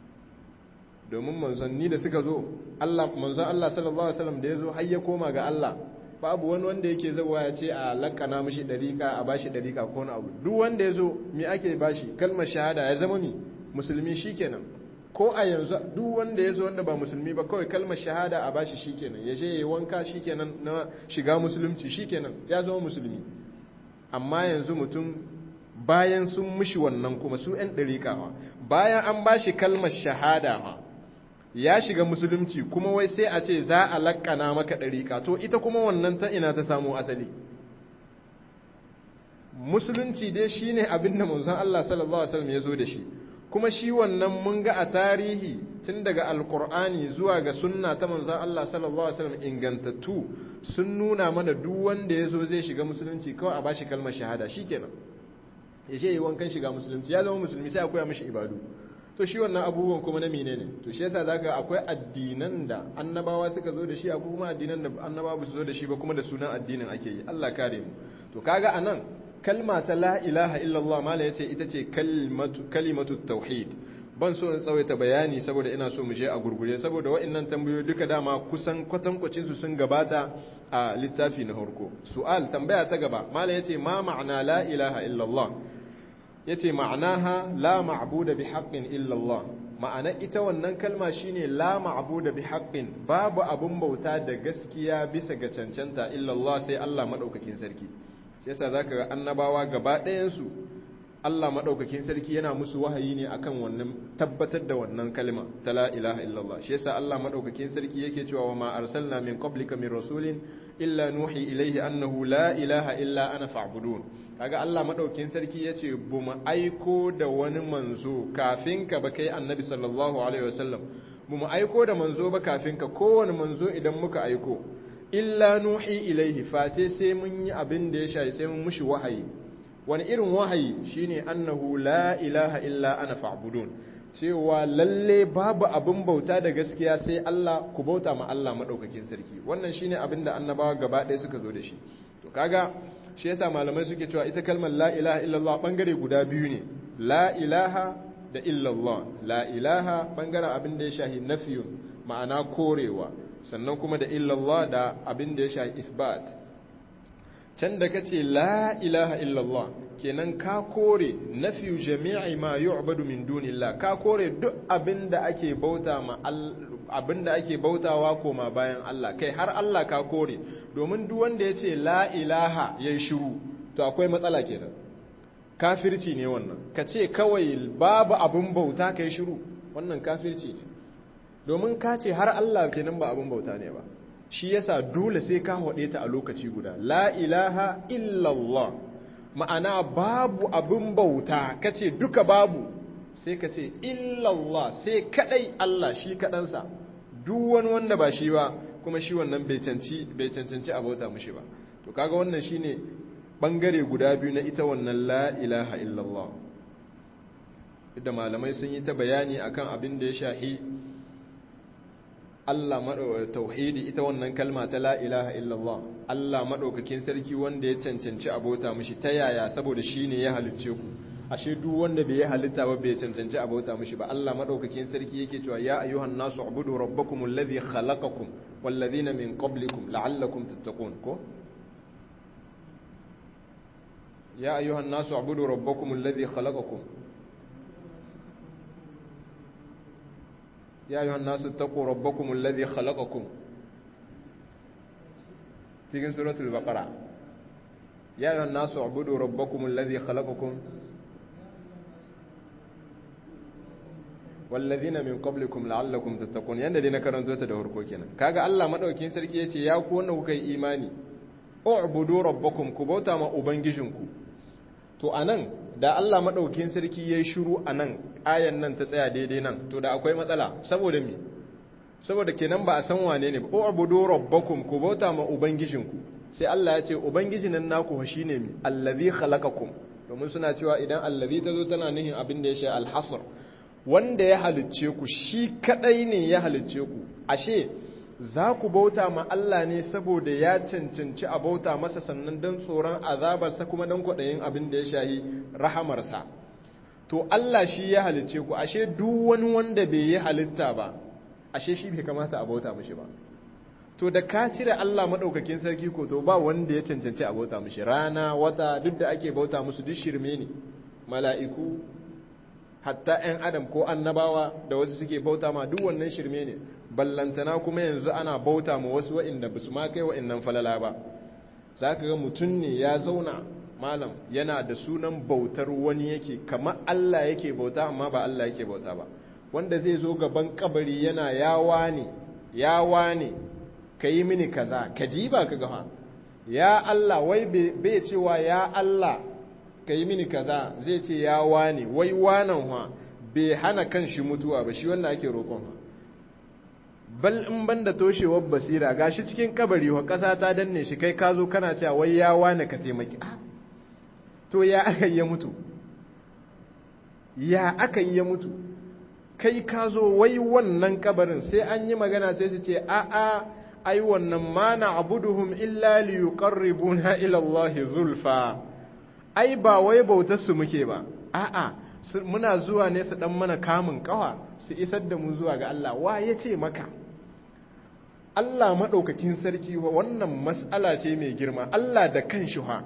domin manzanni da suka zo Allah manzon Allah sallallahu alaihi wasallam da ya zo har ya koma ga Allah babu wani wanda yake zawa ya ce a lakana mishi dariƙa a bashi dariƙa ko na abu duk wanda ya zo me ake bashi kalmar shahada ya zama mi musulmi shikenan ko a yanzu duk wanda ya zo wanda ba musulmi ba kawai kalmar shahada a bashi shikenan ya je ya wanka shikenan na shiga musulunci shikenan ya zama musulmi amma yanzu mutum bayan sun mushi wannan kuma su 'yan ɗariƙawa bayan an ba shi kalmar shahada ma ya shiga musulunci kuma wai sai a ce za a laƙana maka ɗariƙa to ita kuma wannan ta ina ta samu asali musulunci dai shine abin da manzon Allah sallallahu alaihi wasallam ya zo da shi kuma shi wannan mun ga a tarihi tun daga alkur'ani zuwa ga sunna ta manzon Allah sallallahu alaihi wasallam ingantattu sun nuna mana duk wanda ya zo zai shiga musulunci kawai a bashi kalmar shahada shikenan ya je yi wankan shiga musulunci ya zama musulmi sai a koya mishi ibadu to shi wannan abubuwan kuma na menene to shi yasa zaka akwai addinan da annabawa suka zo da shi akwai kuma addinan da annabawa ba su zo da shi ba kuma da sunan addinin ake yi Allah kare mu to kaga anan kalma ta la ilaha illallah mala yace ita ce kalimatu kalimatu tauhid ban so in tsawaita bayani saboda ina so mu je a gurgure saboda wa'annan tambayoyi duka dama kusan kwatankwacin su sun gabata a littafi na farko su'al tambaya ta gaba mala yace ma ma'ana la ilaha illallah yace ma'anaha la ma'budu bi haqqin illallah ma'ana ita wannan kalma shine la ma'budu bi haqqin babu abun bauta da gaskiya bisa ga cancanta illallah sai Allah madaukakin sarki shi yasa zaka ga annabawa gaba ɗayan su Allah maɗaukakin sarki yana musu wahayi ne akan wannan tabbatar da wannan kalma ta la ilaha illallah shi yasa Allah maɗaukakin sarki yake cewa wa ma arsalna min qablika min rasulin illa nuhi ilayhi annahu la ilaha illa ana fa'budun kaga Allah maɗaukakin sarki yace bu mu aiko da wani manzo kafin ka ba kai annabi sallallahu alaihi wasallam bu mu aiko da manzo ba kafin ka kowane manzo idan muka aiko illa nuhi ilayhi face sai mun yi abin da ya shayi sai mun mushi wahayi wani irin wahayi shine annahu la ilaha illa ana fa'budun cewa lalle babu abin bauta da gaskiya sai Allah ku bauta ma Allah madaukakin sarki wannan shine abin da annabawa gaba ɗaya suka zo da shi to kaga shi yasa malamai suke cewa ita kalmar la ilaha illallah bangare guda biyu ne la ilaha da illallah la ilaha bangaren abin da ya shahi nafiyun ma'ana korewa sannan kuma da illallah da abin da ya shahi isbat can da kace la ilaha illallah kenan ka kore nafiyu jami'i ma yu'badu min dunillah ka kore duk abinda ake bauta ma abinda ake bautawa koma bayan Allah kai har Allah ka kore domin duk wanda yace la ilaha yayi shiru to akwai matsala kenan kafirci ne wannan kace kawai babu abin bauta kai shiru wannan kafirci ne domin ka ce har Allah kenan ba abin bauta ne ba shi yasa dole sai ka haɗe ta a lokaci guda la ilaha illallah ma'ana babu abin bauta kace duka babu sai ka ce illallah sai kadai Allah shi kadansa duk wani wanda ba shi ba kuma shi wannan bai canci bai cancanci a bauta mushi ba to kaga wannan shine bangare guda biyu na ita wannan la ilaha illallah da malamai sun yi ta bayani akan abin da ya shahi Allah tauhidi ita wannan kalma ta la ilaha illallah Allah madaukakin sarki wanda ya cancanci abota mishi ta yaya saboda shine ya halicce ku ashe duk wanda bai halitta ba bai cancanci abota mishi ba Allah madaukakin sarki yake cewa ya ayyuhan nasu ubudu rabbakum alladhi khalaqakum walladhina min qablikum la'allakum tattaqun ko ya ayyuhan nasu ubudu rabbakum alladhi khalaqakum يا أيها الناس اتقوا ربكم الذي خلقكم تيجي سورة البقرة يا أيها الناس اعبدوا ربكم الذي خلقكم والذين من قبلكم لعلكم تتقون yanda dai na karanto ta da harko kenan kaga Allah madaukakin sarki yace ya ku wanda kuka yi imani u'budu rabbakum ku bauta ma ubangijinku to anan da Allah madaukakin sarki yayi shiru anan ayan nan ta tsaya daidai nan to da akwai matsala saboda me saboda kenan ba a san wane ne ba u'budu rabbakum ku bauta ma ubangijinku sai Allah ya ce ubangijin nan naku shine mi allazi khalaqakum domin suna cewa idan allazi tazo tana nihin abin da ya shi alhasr wanda ya halicce ku shi kadai ne ya halicce ku ashe za ku bauta ma Allah ne saboda ya cancanci a bauta masa sannan don tsoron azabarsa kuma don kwaɗayin abin da ya shahi rahamarsa to Allah shi ya halicce ku ashe duk wani wanda bai yi halitta ba ashe shi bai kamata a bauta mishi ba to da ka cire Allah maɗaukakin sarki ko to ba wanda ya cancanci a bauta mishi rana wata duk da ake bauta musu duk shirme ne mala'iku hatta 'yan adam ko annabawa da wasu suke bauta ma duk wannan shirme ne ballantana kuma yanzu ana bauta ma wasu wa'inda ba su ma kai wa'innan falala ba za ka ga mutum ne ya zauna malam yana da sunan bautar wani yake kamar Allah yake bauta amma ba Allah yake bauta ba wanda zai zo gaban kabari yana yawa ne yawa ne ka yi mini kaza ka ji ba ka gafa ya Allah wai bai cewa ya Allah ka yi mini kaza zai ce ya wane wai wanan wa bai hana kan shi mutuwa ba shi wanda ake roƙon bal in banda toshewar basira gashi cikin kabari wa ƙasa ta danne shi kai ka zo kana cewa wai ya wane ka taimaki to ya aka yi ya mutu ya aka yi ya mutu kai ka zo wai wannan kabarin sai an yi magana sai su ce a'a ai wannan ma na abuduhum illa li yuqarribuna ila Allah zulfa ai ba wai bautar su muke ba a'a muna zuwa ne su dan mana kamun kawa su isar da mu zuwa ga Allah wa yace maka Allah madaukakin sarki wa wannan mas'ala ce mai girma Allah da kanshi ha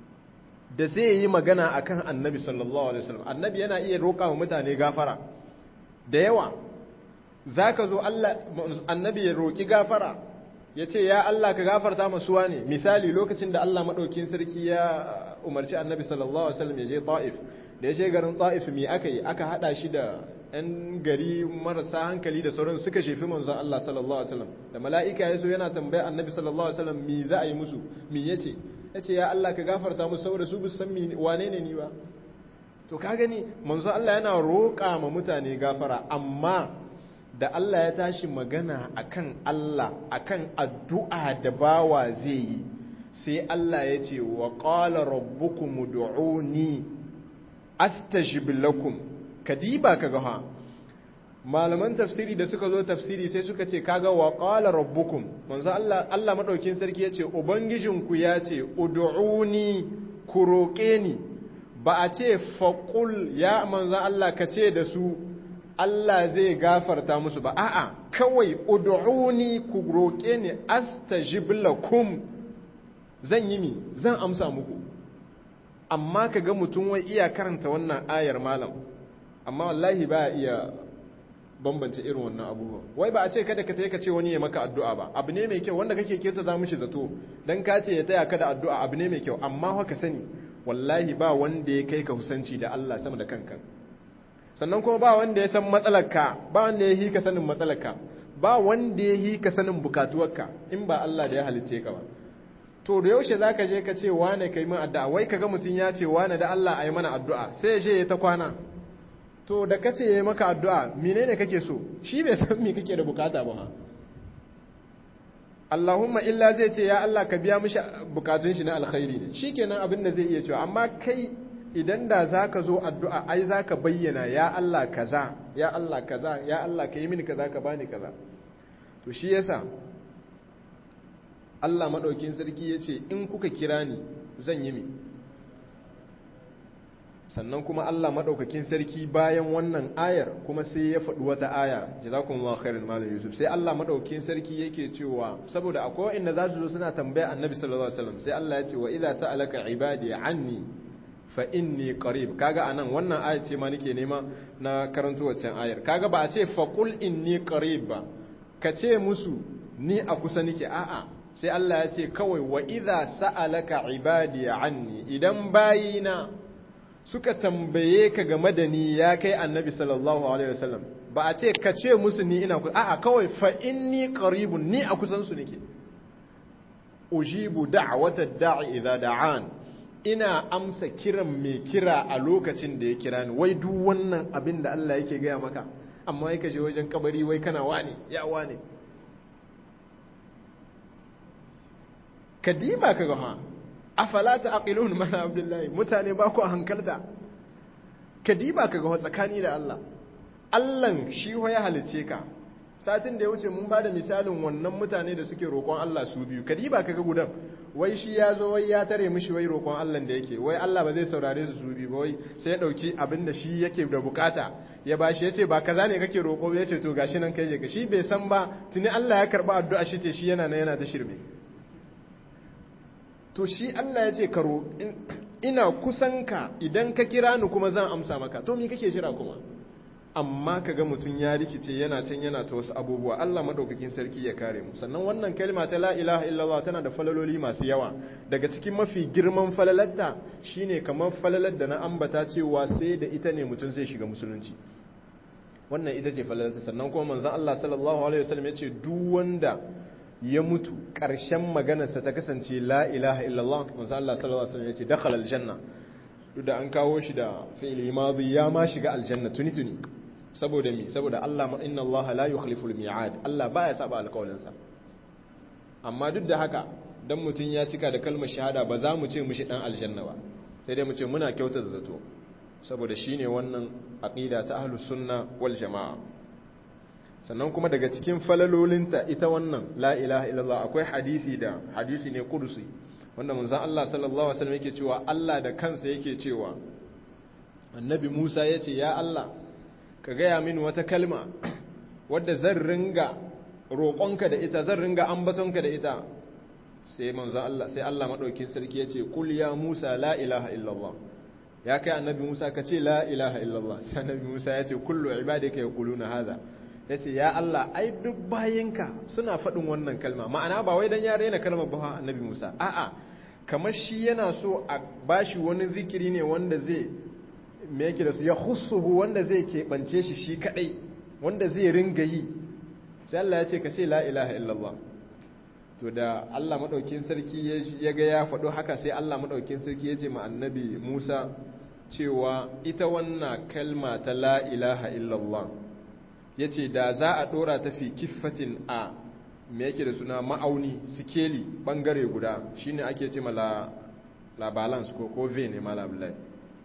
da zai yi magana akan Annabi sallallahu alaihi wasallam Annabi yana iya roƙa wa mutane gafara da yawa zaka zo Allah Annabi ya roƙi gafara ya ce ya Allah ka gafarta masu wane misali lokacin da Allah maɗaukin sarki ya umarci annabi sallallahu alaihi wasallam ya je ta'if da ya je garin ta'if me aka yi aka haɗa shi da ‘yan gari marasa hankali da sauran suka shefi manzon Allah sallallahu alaihi wasallam da mala'ika ya so yana tambaya annabi sallallahu alaihi wasallam me za a yi musu me ya ce ya ce ya Allah ka gafarta musu saboda su san wane ne ni ba to ka gani manzon Allah yana roƙa ma mutane gafara amma da Allah ya tashi magana akan Allah akan addu'a da bawa zai yi sai Allah ya ce wa qala rabbukum ud'uni astajib lakum kadiba kaga ha malaman tafsiri da suka zo tafsiri sai suka ce kaga wa qala rabbukum manzo Allah Allah madaukin sarki ya ce ubangijinku ya ce ud'uni ku roƙe ni ba a ce faqul ya manzo Allah ka ce da su Allah zai gafarta musu ba a'a kawai ud'uni ku roƙe ni astajib lakum zan yi mi zan amsa muku amma kaga mutum wai iya karanta wannan ayar malam amma wallahi ba iya bambance irin wannan abubuwa wai ba a ce kada ka ka ce wani ya maka addu'a ba abu ne mai kyau wanda kake keta za mishi zato dan ka ce ya taya ka da addu'a abu ne mai kyau amma haka sani wallahi ba wanda ya kai ka husanci da Allah sama da kanka sannan kuma ba wanda ya san matsalarka ba wanda ya hika sanin matsalarka ba wanda ya hika sanin bukatuwarka in ba Allah da ya halicce ka ba to da yaushe zaka je ka ce wane kai min addu'a wai kaga mutun ya ce wane da Allah ayi mana addu'a sai ya je ya ta kwana to da kace yayi maka addu'a menene kake so shi bai san me kake da bukata ba ha Allahumma illa zai ce ya Allah ka biya mishi bukatun shi na alkhairi ne shikenan abin da zai iya cewa amma kai idan da za ka zo addu'a ai za ka bayyana ya Allah kaza ya Allah kaza ya Allah ka yi mini kaza ka bani kaza to shi yasa Allah maɗaukin sarki ya ce in kuka kira ni zan yi mi sannan kuma Allah maɗaukakin sarki bayan wannan ayar kuma sai ya faɗi wata aya jazakumullahu khairan malam yusuf sai Allah maɗaukakin sarki yake cewa saboda akwai inda za su zo suna tambaya annabi sallallahu alaihi wasallam sai Allah ya ce wa idza sa'alaka ibadi anni fa inni qarib kaga anan wannan aya ce ma nake nema na karanto waccan ayar kaga ba a ce fa qul inni qarib ba ka ce musu ni a kusa nake a'a sai Allah ya ce kawai wa idza sa'alaka ibadi anni idan bayina suka tambaye ka game da ni ya kai annabi sallallahu alaihi wasallam ba a ce ka ce musu ni ina kusa a'a kawai fa inni qaribun ni a kusan su nake ujibu da'wata da'i idza da'an ina amsa kiran mai kira a lokacin da ya kira ni wai duk wannan abin da Allah yake gaya maka amma yake je wajen kabari wai kana wani ya wani kadima ka ga ha afala taqilun mana abdullahi mutane ba ku hankalta kadima ka ga tsakani da Allah Allah shi ya halice ka satin da ya wuce mun bada misalin wannan mutane da suke roƙon Allah su biyu kadiba kaga gudan wai shi ya zo wai ya tare mishi wai roƙon Allah da yake wai Allah ba zai saurare su su biyu ba wai sai ya dauki abin da shi yake da bukata ya bashi yace ba kaza ne kake roƙo yace to gashi nan kai je ka shi bai san ba tuni Allah ya karba addu'a shi ce shi yana nan yana ta shirme to shi Allah yace ka ina kusan ka idan ka kira ni kuma zan amsa maka to me kake jira kuma amma kaga mutum ya rikice yana can yana ta wasu abubuwa Allah madaukakin sarki ya kare mu sannan wannan kalma ta la ilaha illallah tana da falaloli masu yawa daga cikin mafi girman falalarta shine kamar falalar da na ambata cewa sai da ita ne mutum zai shiga musulunci wannan ita ce falalarta sannan kuma manzon Allah sallallahu alaihi wasallam ya ce duk wanda ya mutu ƙarshen maganarsa ta kasance la ilaha illallah manzon Allah sallallahu alaihi wasallam ya ce dakhala aljanna duk da an kawo shi da fi'li madi ya ma shiga aljanna tuni tuni saboda mi saboda Allah inna Allah la yukhlifu al-mi'ad Allah baya saba alƙawarinsa amma duk da haka dan mutun ya cika da kalmar shahada ba za mu ce mushi dan aljanna ba sai dai mu ce muna kyautata zato saboda shine wannan aqida ta ahlus sunna wal jamaa sannan kuma daga cikin falalolinta ita wannan la ilaha illallah akwai hadisi da hadisi ne kudusi wanda manzon Allah sallallahu alaihi wasallam yake cewa Allah da kansa yake cewa annabi Musa yace ya Allah ka gaya mini wata kalma wadda zan ringa roƙonka da ita zan ringa ambatonka da ita sai manzo Allah sai Allah madaukin sarki yace kul ya Musa la ilaha illallah ya kai annabi Musa ka ce la ilaha illallah sai annabi Musa yace kullu ibadika yaquluna hadha yace ya Allah ai duk bayinka suna faɗin wannan kalma ma'ana ba wai dan ya rena kalmar ba annabi Musa a'a kamar shi yana so a bashi wani zikiri ne wanda zai me yake da su ya khussuhu wanda zai keɓance shi shi kaɗai wanda zai ringa yi sai Allah ya ce ka ce la ilaha illallah to da Allah maɗaukin sarki ya ga ya faɗo haka sai Allah maɗaukin sarki ya ce ma annabi Musa cewa ita wannan kalma ta la ilaha illallah ya ce da za a ɗora ta fi kiffatin a me yake da suna ma'auni sikeli ɓangare guda shine ake ce ma la, la balance ko ko ve ne ma labulai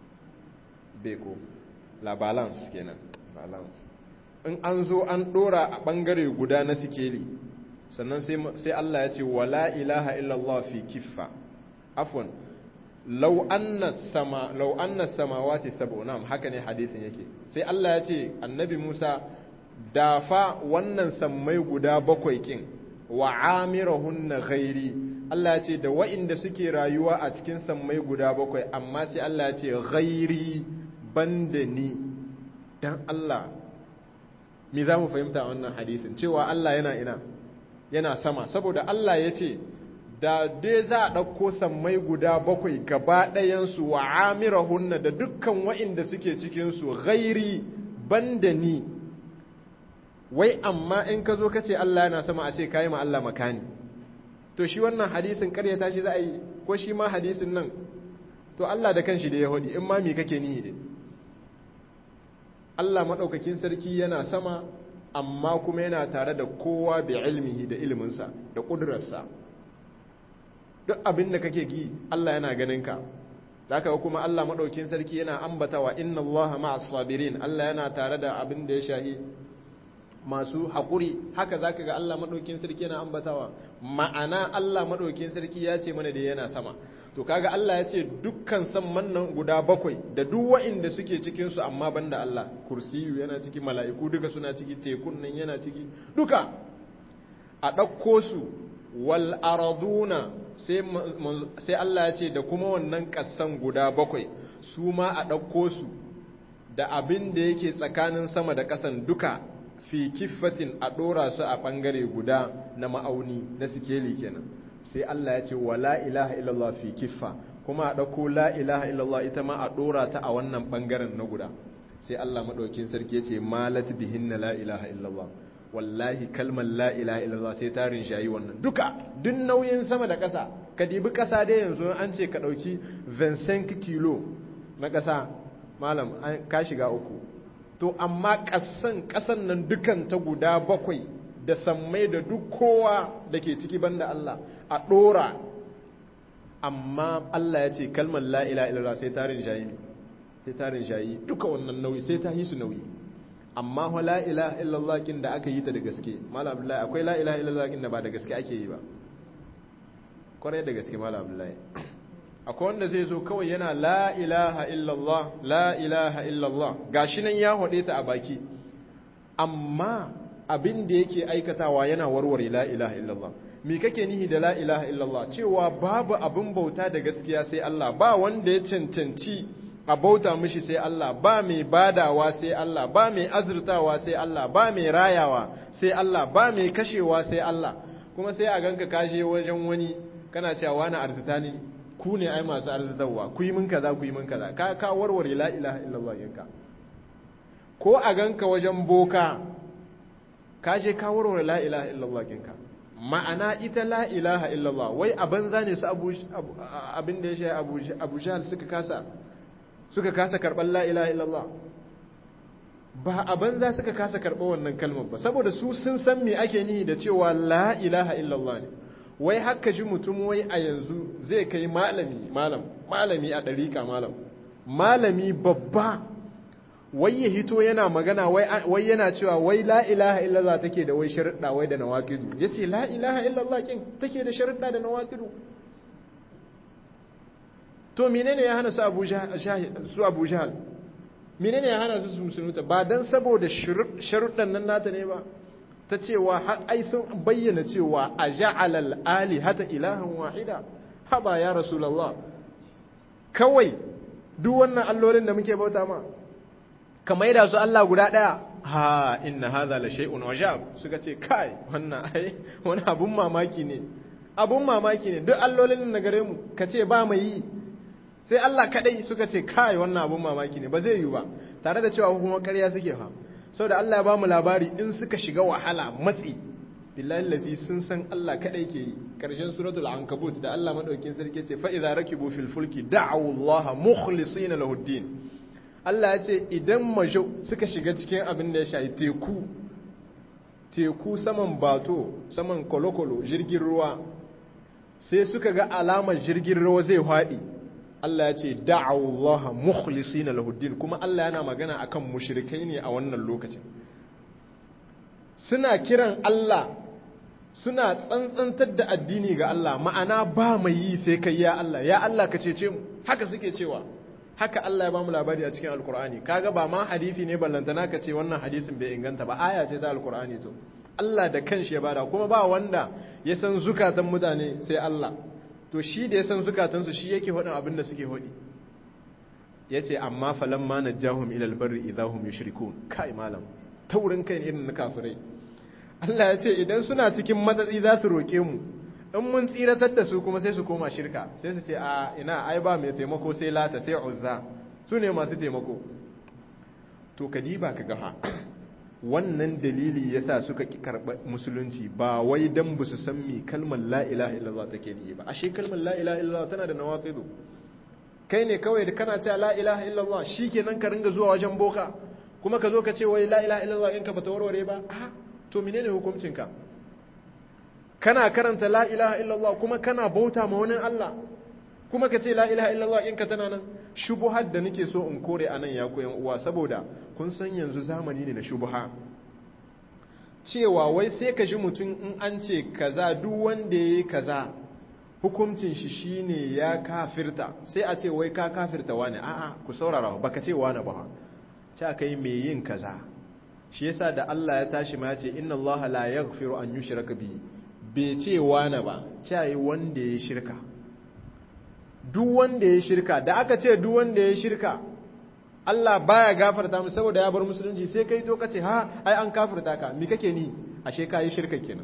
beko la balance kenan balance in an zo an dora a bangare guda na sikeli sannan sai Allah ya ce wala ilaha illallah fi kiffa afwan law anna sama law anna samawati sab'unam haka ne hadisin yake sai Allah ya ce annabi Musa dafa wannan sammai guda bakwai kin wa amirahunna ghairi Allah ya ce da wa'inda suke rayuwa a cikin sammai guda bakwai amma sai Allah ya ce ghairi banda ni dan Allah me za mu fahimta wannan hadisin cewa Allah yana ina yana sama saboda Allah ya ce da dai za a ɗauko sammai guda bakwai gaba ɗayansu wa amirahunna da dukkan wa'inda suke cikinsu ghairi banda ni wai amma in ka zo ka ce Allah yana sama a ce kayi ma Allah makani to shi wannan hadisin karyata shi za a yi ko shi ma hadisin nan to Allah da kanshi da ya hudi in ma me kake nihi dai Allah maɗaukakin sarki yana sama amma kuma yana tare da kowa bi ilmihi da ilminsa da ƙudurarsa duk abin da kake gi Allah yana ganin ka zaka kuma Allah maɗaukakin sarki yana ambatawa inna Allah ma'as sabirin Allah yana tare da abin da ya shahi masu haƙuri haka zaka ga Allah maɗaukakin sarki yana ambatawa ma'ana Allah maɗaukakin sarki ya ce mana da yana sama to kaga Allah ya ce dukkan samman nan guda bakwai da duk wa'inda suke cikin su amma banda Allah kursiyu yana ciki mala'iku duka suna ciki tekun nan yana ciki duka a ɗauko su wal araduna sai Allah ya ce da kuma wannan ƙasan guda bakwai su ma a ɗauko su da abin da yake tsakanin sama da ƙasan duka fi kiffatin a ɗora su a ɓangare guda na ma'auni na sikeli kenan sai Allah ya ce wa la ilaha illallah fi kiffa kuma a ɗauko la ilaha illallah ita ma a ɗora ta a wannan ɓangaren na guda sai Allah maɗaukin sarki ya ce malat bihinna la ilaha illallah wallahi kalmar la ilaha illallah sai ta rinshayi wannan duka duk nauyin sama da ƙasa ka dibi ƙasa dai yanzu an ce ka ɗauki 25 kilo na ƙasa malam ka shiga uku to amma ƙasan ƙasan nan dukan ta guda bakwai da sammai da duk kowa da ke ciki banda Allah a ɗora amma Allah ya ce kalmar la ilaha illallah sai tarin shayi ne sai tarin shayi duka wannan nauyi sai ta yi su nauyi amma wa la ilaha illallah kin da aka yi ta da gaske malam abdullahi akwai la ilaha illallah kin da ba da gaske ake yi ba kwarai da gaske malam abdullahi akwai wanda zai zo kawai yana la ilaha illallah la ilaha illallah gashi nan ya hode ta a baki amma abin da yake aikatawa yana warware la ilaha illallah me kake nihi da la ilaha illallah cewa babu abin bauta da gaskiya sai Allah ba wanda ya cancanci a bauta mishi sai Allah ba mai badawa sai Allah ba mai azurtawa sai Allah ba mai rayawa sai Allah ba mai kashewa sai Allah kuma sai a ganka kashe wajen wani kana cewa wani arzita ne ku ne ai masu arzitarwa ku yi min kaza ku yi min kaza ka ka warware la ilaha illallah yanka ko a ganka wajen boka ka je ka warware la ilaha illallah yanka ma'ana ita la ilaha illallah wai a banza ne su abin da ya shi abu jahal suka kasa suka kasa karɓar la ilaha illallah ba a banza suka kasa karɓar wannan kalmar ba saboda su sun san me ake nihi da cewa la ilaha illallah ne wai haka ji mutum wai a yanzu zai kai malami malam malami a ɗariƙa malam malami babba wai ya hito yana magana wai yana cewa wai la ilaha illallah take da wai sharuɗa wai da nawaqidu yace la ilaha illallah kin take da sharuɗa da nawaqidu to menene ya hana su Abu su Abu Jahal menene ya hana su su musulunta ba dan saboda sharuɗan nan nata ne ba ta cewa har ai sun bayyana cewa a ja'alal alihata ilahan wahida haba ya rasulullah kawai duk wannan allolin da muke bauta ma ka maida su Allah guda ɗaya ha inna hadha la shay'un wajab suka ce kai wannan ai wani abun mamaki ne abun mamaki ne duk allolin na gare mu ka ce ba mai yi sai Allah kadai suka ce kai wannan abun mamaki ne ba zai yi ba tare da cewa kuma ƙarya suke fa saboda Allah ya ba mu labari in suka shiga wahala matsi billahi lazi sun san Allah kadai ke yi karshen suratul ankabut da Allah madaukin sarki ce fa idza rakibu fil fulki da'u Allah mukhlisina lahu din Allah ya ce idan majo suka shiga cikin abin da ya shayi teku teku saman bato saman kolokolo jirgin ruwa sai suka ga alamar jirgin ruwa zai haɗi Allah ya ce da'awullaha mukhlisina lahuddin kuma Allah yana magana akan mushrikai ne a wannan lokacin suna kiran Allah suna tsantsantar da addini ga Allah ma'ana ba mai yi sai kai ya Allah ya Allah ka cece mu haka suke cewa haka Allah ya bamu labari a cikin alkur'ani kaga ba ma hadisi ne ballantana ka ce wannan hadisin bai inganta ba aya ce ta alkur'ani to Allah da kanshi ya bada kuma ba wanda ya san zukatan mutane sai Allah to shi da ya san zukatansu shi yake faɗin abin da suke faɗi ya ce amma falan ma na jahun ilal barri idahum yushrikun kai malam taurin kai irin na kafirai Allah ya ce idan suna cikin matsatsi za su roƙe mu in mun tsiratar da su kuma sai su koma shirka sai su ce a ina ai ba mai taimako sai lata sai uzza su ne masu taimako to ka diba ka gafa wannan dalili yasa suka ki karɓa musulunci ba wai dan ba su san mi kalmar la ilaha illallah take ni ba ashe kalmar la ilaha illallah tana da nawaqidu kai ne kawai da kana cewa la ilaha illallah shikenan ka ringa zuwa wajen boka kuma ka zo ka ce wai la ilaha illallah in ka bata warware ba a to menene hukuncinka kana karanta la ilaha illallah kuma kana bauta ma wani Allah kuma ka ce la ilaha illallah in ka tana nan shubuhar da nake so in kore a nan ya koyan uwa saboda kun san yanzu zamani ne na shubuha cewa wai sai ka ji mutum in an ce kaza duk wanda ya yi kaza hukuncin shi shine ya kafirta sai a ce wai ka kafirta wani a'a ku saurara baka ce wani ba ta kai mai yin kaza shi yasa da Allah ya tashi ma ya ce inna Allah la yaghfiru an yushraka bihi bai ce wani ba cayi wanda ya shirka duk wanda ya shirka da aka ce duk wanda ya shirka Allah baya gafarta mu saboda ya bar musulunci sai kai to kace ha ai an kafirta ka mi kake ni ashe ka yi shirka kenan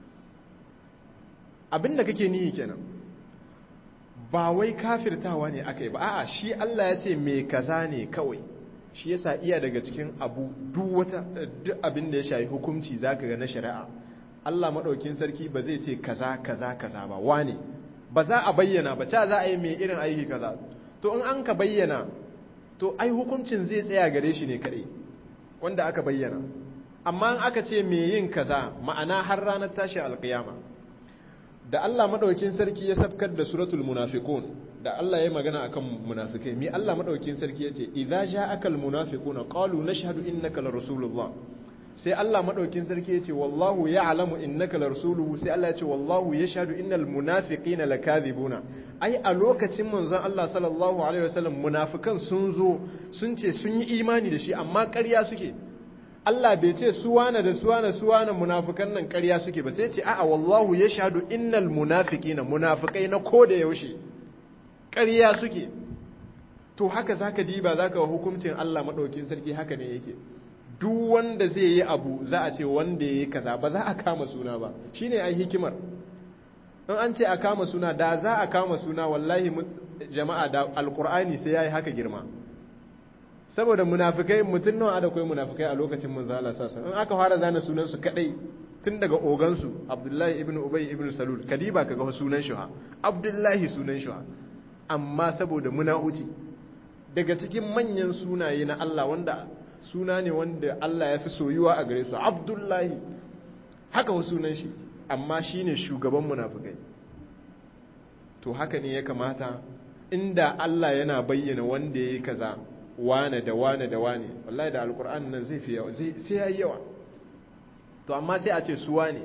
abinda kake ni kenan ba wai kafirtawa ne akai ba a'a shi Allah ya ce me kaza ne kawai shi yasa iya daga cikin abu duk wata duk abin da ya shafi hukunci zaka ga na shari'a Allah maɗaukin sarki ba zai ce kaza kaza kaza ba wane ba za a bayyana ba ca za a yi mai irin aiki kaza to in an ka bayyana to ai hukuncin zai tsaya gare shi ne kaɗai wanda aka bayyana amma in aka ce mai yin kaza ma'ana har ranar tashi alƙiyama da Allah maɗaukin sarki ya safkar da suratul munafiqun da Allah ya magana akan munafikai mi Allah maɗaukin sarki ya ce idza ja'aka al munafiquna qalu nashhadu innaka la rasulullah sai Allah madaukin sarki ya ce wallahu ya'lamu innaka larsuluhu sai Allah ya ce wallahu yashhadu innal munafiqina lakadhibuna ai a lokacin manzon Allah sallallahu alaihi wasallam munafikan sun zo sun ce sun yi imani da shi amma ƙarya suke Allah bai ce su wane da su wane su wane munafikan nan ƙarya suke ba sai ce a'a wallahu yashhadu innal munafiqina munafikai na ko da yaushe ƙarya suke to haka zaka diba zaka wa hukuncin Allah madaukin sarki haka ne yake duk wanda zai yi abu za a ce wanda yayi kaza ba za a kama suna ba shine ai hikimar in an ce a kama suna da za a kama suna wallahi jama'a da alqur'ani sai yayi haka girma saboda munafikai mutun nawa da kai munafikai a lokacin manzo Allah sallallahu in aka fara zana sunan su kadai tun daga ogansu Abdullahi ibn Ubay ibn Salul kadiba kaga sunan shi ha Abdullahi sunan shi ha amma saboda munauci daga cikin manyan sunaye na Allah wanda suna ne wanda Allah ya fi soyuwa a gare su Abdullahi haka wa sunan shi amma shine shugaban munafikai to haka ne ya kamata inda Allah yana bayyana wanda yayi kaza wane da wane da wane wallahi da alkur'an nan zai fi yawa sai yayi yawa to amma sai a ce su wane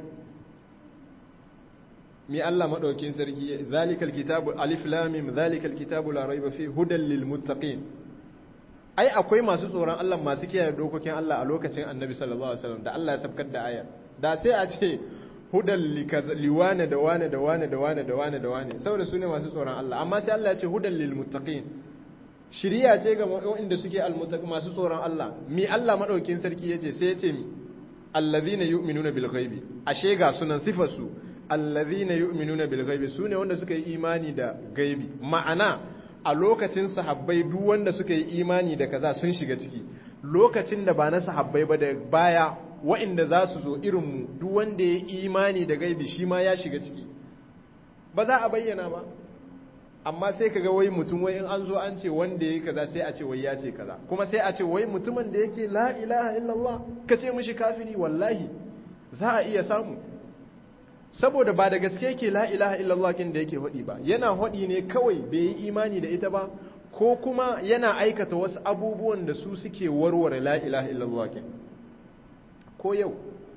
mi Allah madaukin sarki zalikal kitabu alif lam mim zalikal kitabu la raiba fi hudan lil muttaqin ai akwai masu tsoron Allah masu kiyaye dokokin Allah a lokacin Annabi sallallahu alaihi wasallam da Allah ya sabkar da ayar da sai a ce hudan liwane da wane da wane da wane da wane da wane saboda su ne masu tsoron Allah amma sai Allah ya ce hudan lil muttaqin shiriya ce ga waɗanda suke almuttaqi masu tsoron Allah mi Allah madaukin sarki yace sai yace mi allazina yu'minuna bil ghaibi ashe ga sunan sifar su allazina yu'minuna bil ghaibi sune wanda suka yi imani da gaibi ma'ana a lokacin sahabbai duk wanda suka yi imani da kaza sun shiga ciki lokacin da ba na sahabbai ba da baya waɗanda za su zo irin mu duk wanda ya yi imani da gaibi shi ma ya shiga ciki ba za a bayyana ba amma sai kaga wai mutum wai in an zo an ce wanda yayi kaza sai a ce wai ya ce kaza kuma sai a ce wai mutumin da yake la ilaha illallah ka ce mishi kafiri wallahi za a iya samu saboda ba da gaske yake la ilaha illallah kin da yake hodi ba yana hodi ne kawai bai yi imani da ita ba ko kuma yana aikata wasu abubuwan da su suke warware la ilaha illallah kin ko yau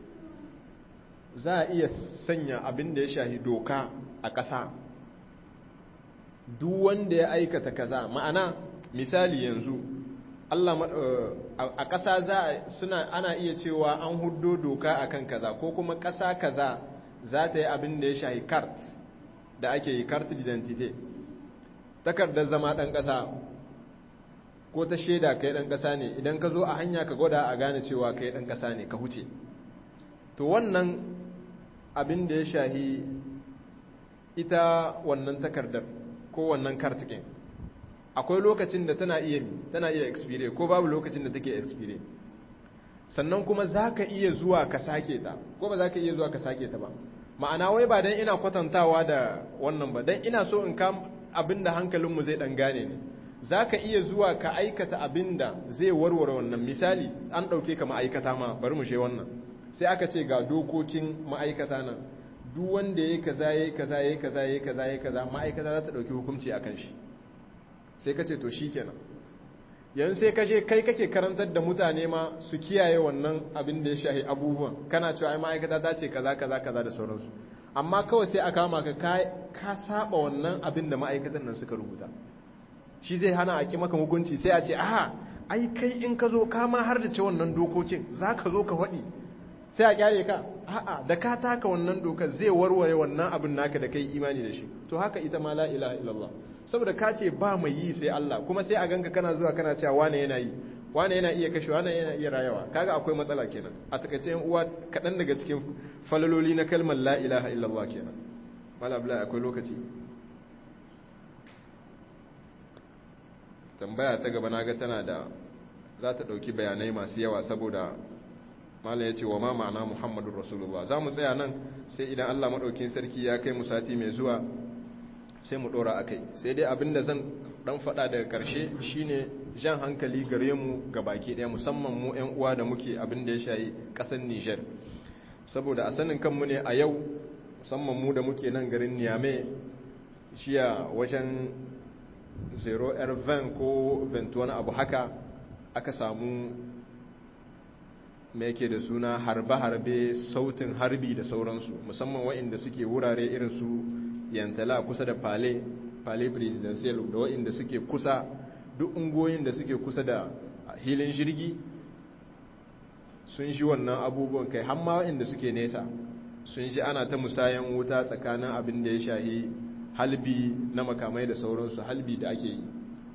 za a iya sanya abin da ya shahi doka a ƙasa duk wanda ya aikata kaza ma'ana misali yanzu Allah a ƙasa za suna ana iya cewa an huddo doka akan kaza ko kuma ƙasa kaza za ta yi abin da ya shahi kart da ake yi kart identity takardar zama ɗan ƙasa ko ta shaida kai ɗan ƙasa ne idan ka zo a hanya ka gwada a gane cewa kai ɗan ƙasa ne ka huce to wannan abin da ya shahi ita wannan takardar ko wannan kartikin akwai lokacin da tana iya tana iya expire ko babu lokacin da take expire sannan kuma za ka iya zuwa ka sake ta ko ba za ka iya zuwa ka sake ta ba ma'ana wai ba don ina kwatantawa da wannan ba don ina so in kam abin da hankalinmu zai dan gane ne za ka iya zuwa ka aikata abin da zai warware wannan misali an ɗauke ka ma'aikata ma bari mu she wannan sai aka ce ga dokokin ma'aikata nan duk wanda ya kaza ya kaza ya kaza ya kaza ya kaza ma'aikata za ta ɗauki hukunci a kan shi sai ka ce to shi kenan yanzu sai ka je kai kake karantar da mutane ma su kiyaye wannan abin da ya shahi abubuwan kana cewa ai ma'aikata ta ce kaza kaza kaza da sauransu amma kawai sai a kama ka ka saba wannan abin da ma'aikatan nan suka rubuta shi zai hana a ki maka hukunci sai a ce aha ai kai in ka zo ka ma har da ce wannan dokokin za ka zo ka faɗi sai a kyale ka a'a da ka taka wannan dokar zai warware wannan abin naka da kai imani da shi to haka ita ma la ilaha illallah saboda ka ce ba mai yi sai Allah kuma sai a ganka kana zuwa kana cewa wane yana yi wane yana iya kashe wane yana iya rayawa kaga akwai matsala kenan a takaice yan uwa kaɗan daga cikin falaloli na kalmar la ilaha illallah kenan mala bla akwai lokaci tambaya ta gaba naga tana da za ta ɗauki bayanai masu yawa saboda malam ya ce wa ma ma'ana muhammadun rasulullah za mu tsaya nan sai idan allah maɗaukin sarki ya kai mu sati mai zuwa sai mu ɗora a kai sai dai abinda zan ɗan faɗa daga ƙarshe shine jan hankali gare mu ga baki ɗaya musamman mu 'yan uwa da muke abin da ya shayi ƙasar nijar saboda a sanin kanmu ne a yau musamman mu da muke nan garin niyame shiya wajen 0 r ko 21 abu haka aka samu mai yake da suna harbe-harbe sautin harbi da sauransu musamman waɗanda suke wurare irin su yantala kusa da pale pale presidential da waɗanda suke kusa duk ungoyin da suke kusa da hilin jirgi sun shi wannan abubuwan kai hamma waɗanda suke nesa sun shi ana ta musayan wuta tsakanin abin da ya shahi halbi na makamai da sauransu halbi da ake yi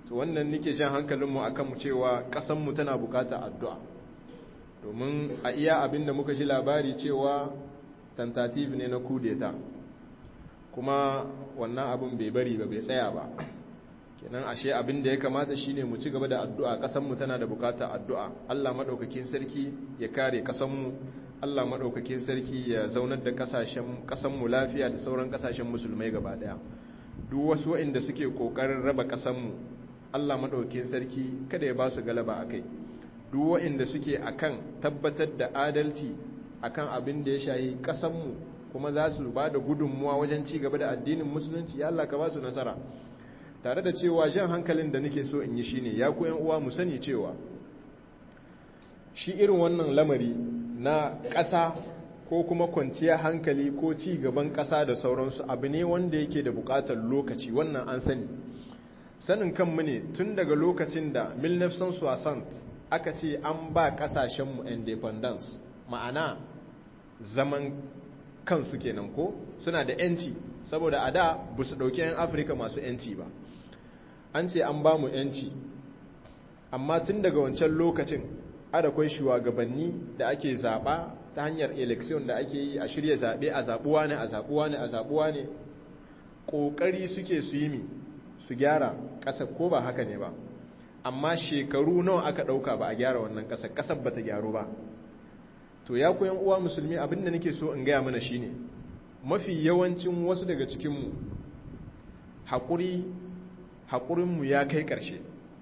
to wannan nike jan hankalinmu a kanmu cewa ƙasanmu tana bukata addu'a domin a iya abin da muka ji labari cewa tentative ne na kudeta kuma wannan abin bai bari ba bai tsaya ba kenan ashe abin da ya kamata shine mu ci gaba da addu'a ƙasanmu tana da bukata addu'a Allah maɗaukakin sarki ya kare ƙasanmu Allah maɗaukakin sarki ya zaunar da ƙasanmu lafiya da sauran ƙasashen musulmai gaba ɗaya duk wasu waɗanda suke ƙoƙarin raba ƙasanmu Allah maɗaukakin sarki kada ya ba su galaba a kai duk waɗanda suke akan tabbatar da adalci akan abin da ya shayi ƙasanmu kuma za su ba da gudunmuwa wajen ci gaba da addinin musulunci ya Allah ka ba su nasara tare da cewa jan hankalin da nake so in yi shine ya ku uwa mu sani cewa shi irin wannan lamari na ƙasa ko kuma kwanciya hankali ko ci gaban ƙasa da sauransu abu ne wanda yake da buƙatar lokaci wannan an sani sanin kanmu ne tun daga lokacin da 1960 aka ce an ba ƙasashenmu independence ma'ana zaman kansu kenan ko suna da 'yanci saboda a da ba su ɗauki 'yan afirka masu 'yanci ba an ce an ba mu 'yanci amma tun daga wancan lokacin adakwai shugabanni da ake zaɓa ta hanyar election da ake yi a shirya zaɓe a zaɓuwa ne a zaɓuwa ne a zaɓuwa ne ƙoƙari suke su yi mi su gyara ƙasar ko ba haka ne ba amma shekaru nawa aka ɗauka ba a gyara wannan ƙasar ƙasar ba ta gyaru ba to ya koyan uwa musulmi abin da nake so in gaya mana shine mafi yawancin wasu daga cikinmu haƙuri haƙurinmu ya kai ƙarshe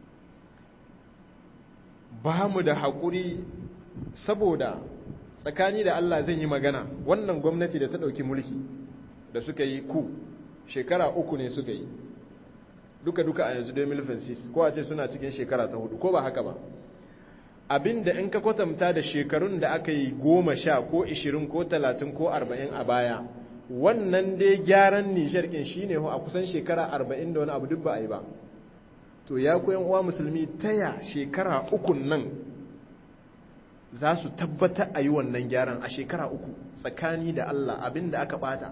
ba mu da haƙuri saboda tsakani da Allah zan yi magana wannan gwamnati da ta ɗauki mulki da suka yi ku shekara uku ne suka yi duka-duka a yanzu 2006 ko a ce suna cikin shekara ta hudu ko ba haka ba abinda in ka kwatanta da shekarun da aka yi goma sha ko ishirin ko talatin ko arba'in a baya wannan dai gyaran nijar ɗin shi ne a kusan shekara arba'in da wani abu duk ba a yi ba to ya koyan uwa musulmi taya shekara ukun nan za su tabbata a yi wannan gyaran a shekara uku tsakani da Allah abin da aka bata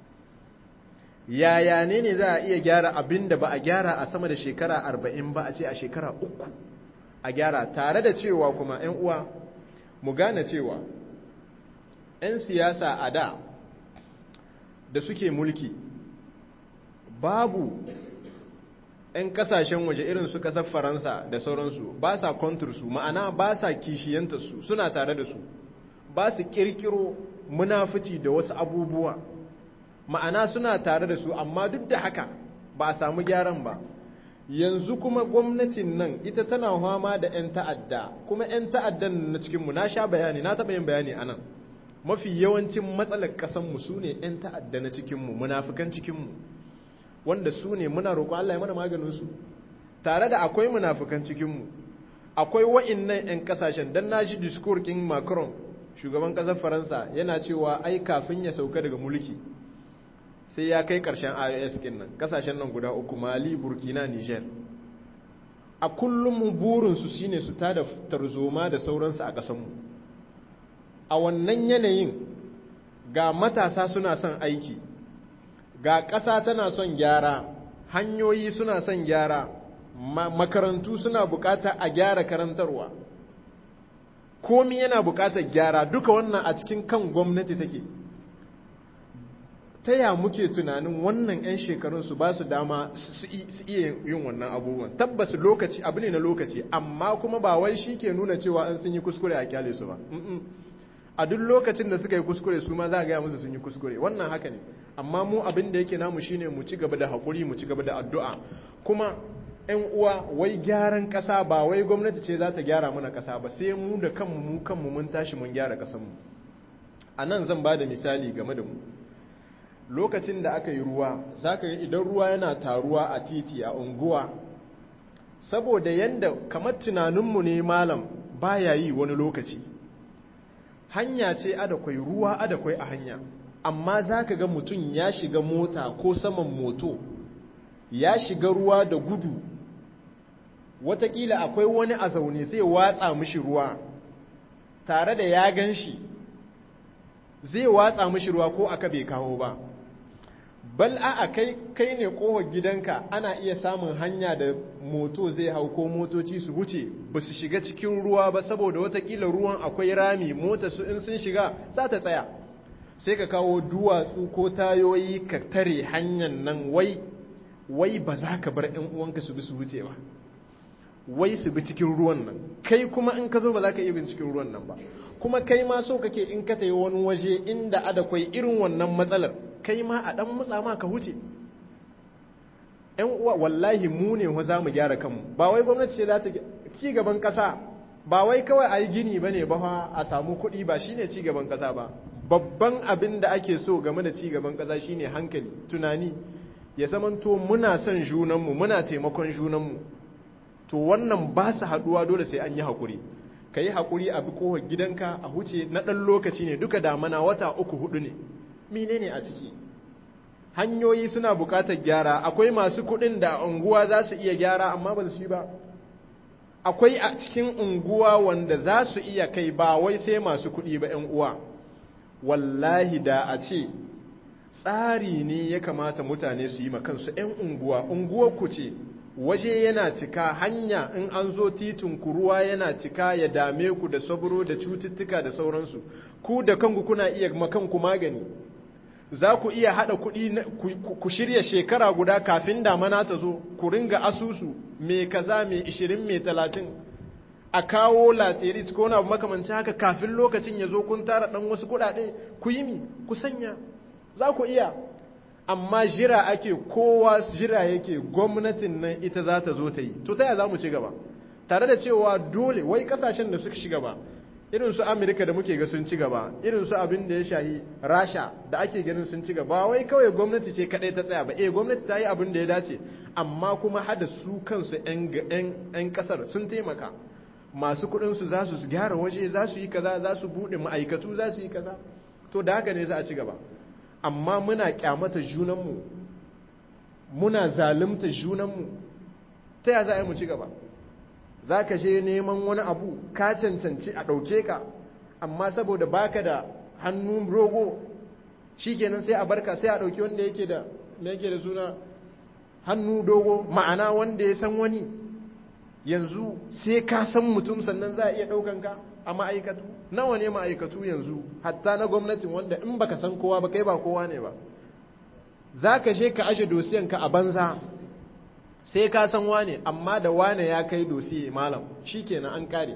yaya ne ne za a iya gyara abin da ba a gyara a sama da shekara arba'in ba a ce a shekara uku a gyara tare da cewa kuma 'yan uwa mu gane cewa 'yan siyasa a da da suke mulki babu 'yan kasashen waje irin su kasar faransa da sauransu ba sa kontursu ma'ana ba sa kishiyantarsu suna tare da su ba su kirkiro munafici da wasu abubuwa ma'ana suna tare da su amma duk da haka ba a samu gyaran ba yanzu kuma gwamnatin nan ita tana fama da 'yan ta'adda kuma 'yan ta'addan na cikinmu na sha bayani na taɓa yin bayani a nan mafi yawancin matsalar ƙasanmu su ne 'yan ta'adda na cikinmu munafukan cikinmu wanda su ne muna roƙo Allah ya mana maganinsu tare da akwai munafukan cikinmu akwai wa'innan 'yan ƙasashen don na ji discours kin macron shugaban ƙasar faransa yana cewa ai kafin ya sauka daga mulki sai ya kai ƙarshen ios kin nan ƙasashen nan guda uku mali burkina niger a kullum burinsu shine su tada tarzoma da sauransu a ƙasanmu a wannan yanayin ga matasa suna son aiki ga ƙasa tana son gyara hanyoyi suna son gyara makarantu suna bukata a gyara karantarwa komi yana bukatar gyara duka wannan a cikin kan gwamnati take ta ya muke tunanin wannan 'yan shekarun su ba su dama su iya yin wannan abubuwan tabbas lokaci abu ne na lokaci amma kuma ba wai shi ke nuna cewa an sun yi kuskure a kyale su ba a duk lokacin da suka yi kuskure su ma za a gaya musu sun yi kuskure wannan haka ne amma mu abin da yake namu shine mu ci gaba da haƙuri mu ci gaba da addu'a kuma ‘yan uwa wai gyaran ƙasa ba wai gwamnati ce za ta gyara mana ƙasa ba sai mu da kanmu mu kanmu mun tashi mun gyara ƙasanmu a nan zan ba da misali game da mu lokacin da aka yi ruwa za ka yi idan ruwa yana taruwa a titi a unguwa saboda yadda kamar tunaninmu ne malam baya yi wani lokaci hanya ce adakwai ruwa adakwai a hanya amma za ka ga mutum ya shiga mota ko saman moto ya shiga ruwa da gudu watakila akwai wani a zaune sai watsa mishi ruwa tare da ya gan shi zai watsa mishi ruwa ko aka bai kawo ba bal a kai kai ne kohar gidanka ana iya samun hanya da moto zai hau ko motoci su wuce ba su shiga cikin ruwa ba saboda watakila ruwan akwai rami mota su in sun shiga za ta tsaya sai ka kawo duwatsu ko tayoyi ka tare hanyar nan wai wai ba za ka bar ‘yan uwanka su bi su wuce ba wai su bi cikin ruwan nan kai kuma in ka zo ba za ka iya bin cikin ruwan nan ba kuma kai ma so kake in ka tayi wani waje inda adakwai irin wannan matsalar kai ma a ɗan mutsa ma ka huce ‘yan uwa wallahi mu ne wa za mu gyara kanmu ba wai gwamnati ce za ta ci gaban ƙasa ba wai kawai a yi gini ba ne ba a samu kuɗi ba shine ci gaban ƙasa ba babban abin da ake so game da ci gaban ƙasa shine hankali tunani ya zamanto muna son junanmu muna taimakon junanmu to wannan ba su haɗuwa dole sai an yi haƙuri ka yi haƙuri a bi kohar gidanka a huce na ɗan lokaci ne duka damana wata uku hudu ne mine ne a ciki hanyoyi suna buƙatar gyara akwai masu kuɗin da unguwa za su iya gyara amma ba su yi ba akwai a cikin unguwa wanda za su iya kai ba wai sai masu kuɗi ba ‘yan uwa wallahi da a ce tsari ne ya kamata mutane su yi kansu ‘yan unguwa unguwar ku ce waje yana cika hanya in an zo titin ku ruwa yana cika ya dame ku da saburo da cututtuka da sauransu ku da kanku kuna iya makanku magani za ku iya haɗa kuɗi ku shirya shekara guda kafin damana ta zo ku ringa asusu mai kaza mai ishirin mai talatin a kawo laterit ko na makamanci haka kafin lokacin ya zo kun tara ɗan wasu kuɗaɗe ku yi mi ku sanya za ku iya amma jira ake kowa jira yake gwamnatin nan ita za ta zo ta yi to ta za mu ci gaba tare da cewa dole wai kasashen da suka shiga ba irin su amerika da muke ga sun ci gaba irin su abin da ya shahi rasha da ake ganin sun ci gaba wai kawai gwamnati ce kadai ta tsaya ba eh gwamnati ta yi abin da ya dace amma kuma hada su kansu 'yan kasar sun taimaka masu kudin su za su gyara waje za su yi kaza za su bude ma'aikatu za su yi kaza to da haka ne za a ci gaba amma muna kyamata junanmu muna zalunta junanmu ta ya za a yi mu ci gaba za ka je neman wani abu ka cancanci a ɗauke ka amma saboda baka da hannun rogo shi kenan sai a barka sai a ɗauki wanda yake da yake da suna hannu dogo ma'ana wanda ya san wani yanzu sai ka san mutum sannan za a iya ɗaukan ka a ma'aikatu nawa ne ma'aikatu yanzu hatta na gwamnatin wanda in baka san kowa ba kai ba kowa ne ba za ka je ka aje dosiyanka a banza sai ka san wane amma da wane ya kai dosiye malam shi kenan an kare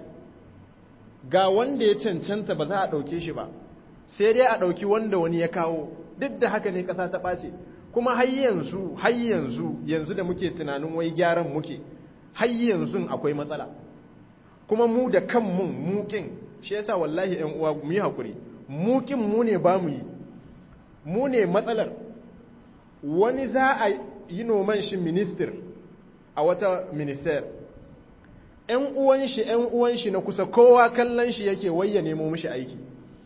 ga wanda ya cancanta ba za a ɗauke shi ba sai dai a ɗauki wanda wani ya kawo duk da haka ne ƙasa ta ɓace kuma har yanzu har yanzu yanzu da muke tunanin wai gyaran muke har yanzu akwai matsala kuma mu da kanmu mukin shi yasa wallahi ƴan uwa mu yi hakuri mukin mu ne ba mu yi mu ne matsalar wani za a yi noman shi minister a wata minister ‘yan uwan shi ‘yan uwan shi na kusa kowa kallon shi yake wayya nemo mishi aiki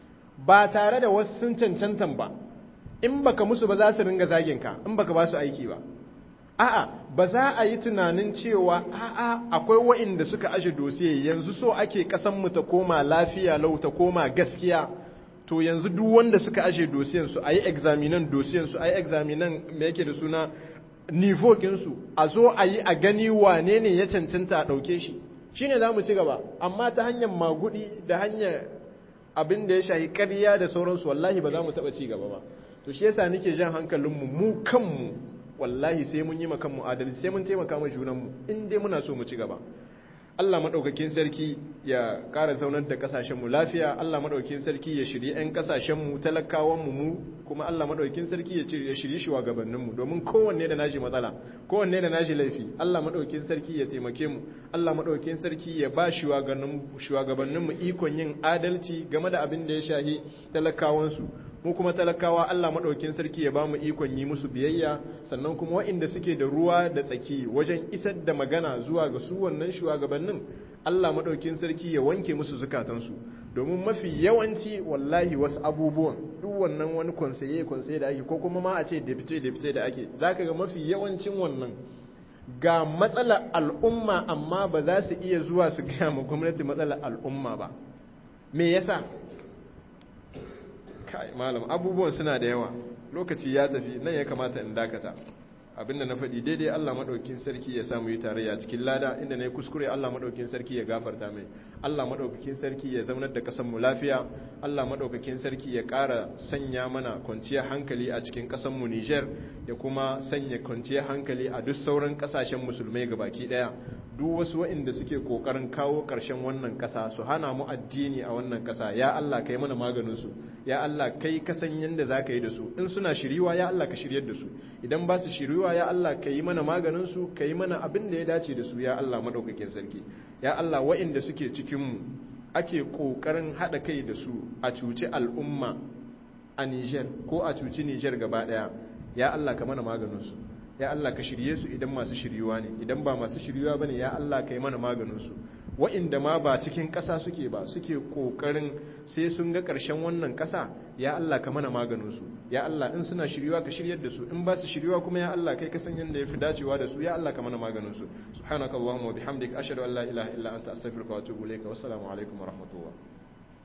ba tare da wasu sun cancantan ba in baka musu ba za su ringa zaginka in baka ba su aiki ba a'a ba za a yi tunanin cewa a'a akwai wa'inda suka aje dosiye yanzu so ake mu ta koma lafiya lau ta koma gaskiya to yanzu duk wanda suka aje dosiyansu a yi examinan dosiyansu a yi examinan me yake da suna nivokinsu a zo a yi a gani wane ne ya cancanta a ɗauke shi shi ne za mu ci gaba amma ta hanyar magudi da hanyar abin da ya shahi ƙarya da sauransu wallahi ba za mu taɓa ci gaba ba to shi yasa nake jan hankalinmu mu kanmu wallahi sai mun yi ma kanmu adalci sai mun taimaka ma junanmu in dai muna so mu ci gaba Allah maɗaukakin sarki ya ƙara zaunar da ƙasashenmu lafiya Allah maɗaukakin sarki ya shirye 'yan ƙasashenmu talakawanmu mu kuma Allah maɗaukakin sarki ya shirye shugabanninmu domin kowanne da nashi matsala kowanne da nashi laifi Allah maɗaukakin sarki ya taimake mu Allah maɗaukakin sarki ya ba shugabanninmu ikon yin adalci game da abin da ya shahi talakawansu mu kuma talakawa Allah maɗaukin sarki ya ba mu ikon yi musu biyayya sannan kuma waɗanda suke da ruwa da tsaki wajen isar da magana zuwa ga su wannan shugabannin Allah maɗaukin sarki ya wanke musu zukatansu domin mafi yawanci wallahi wasu abubuwan duk wannan wani konsaye konsaye da ake ko kuma ma a ce deputy deputy da ake zaka ga mafi yawancin wannan ga matsalar al'umma amma ba za su iya zuwa su gaya ma gwamnati matsalar al'umma ba me yasa kai malam abubuwan suna da yawa lokaci ya tafi nan ya kamata in dakata abinda na faɗi daidai Allah maɗaukin sarki ya samu yi tarayya cikin lada inda na yi kuskure Allah maɗaukin sarki ya gafarta mai Allah maɗaukakin sarki ya zaunar da ƙasanmu lafiya Allah maɗaukakin sarki ya ƙara sanya mana kwanciyar hankali a cikin ƙasanmu Nijar ya kuma sanya kwanciyar hankali a duk sauran ƙasashen musulmai baki ɗaya duk wasu waɗanda suke ƙoƙarin kawo ƙarshen wannan ƙasa su hana mu addini a wannan ƙasa ya Allah kai mana maganinsu ya Allah kai ka san yadda za ka yi da su in suna shiriwa ya Allah ka shiryar da su idan ba su shiriwa ya Allah ka yi mana maganinsu ka yi mana abin da ya dace da su ya Allah maɗaukakin sarki ya Allah waɗanda suke cikinmu ake ƙoƙarin haɗa kai da su a cuci al'umma a Nijar ko a cuci Nijar gaba ɗaya ya Allah ka mana maganinsu ya Allah ka shirye su idan masu shiryuwa ne idan ba masu shiryuwa bane ya Allah ka yi mana maganinsu wa'inda ma ba cikin ƙasa suke ba suke ƙoƙarin sai sun ga ƙarshen wannan ƙasa ya Allah ka mana maganinsu ya Allah in suna shiryuwa ka shiryar da su in ba su shiryuwa kuma ya Allah kai ka san yadda ya fi dacewa da su ya Allah ka mana maganinsu subhanakallahumma wa bihamdika ashhadu an la ilaha illa anta astaghfiruka wa atubu ilayka wassalamu alaikum wa rahmatullah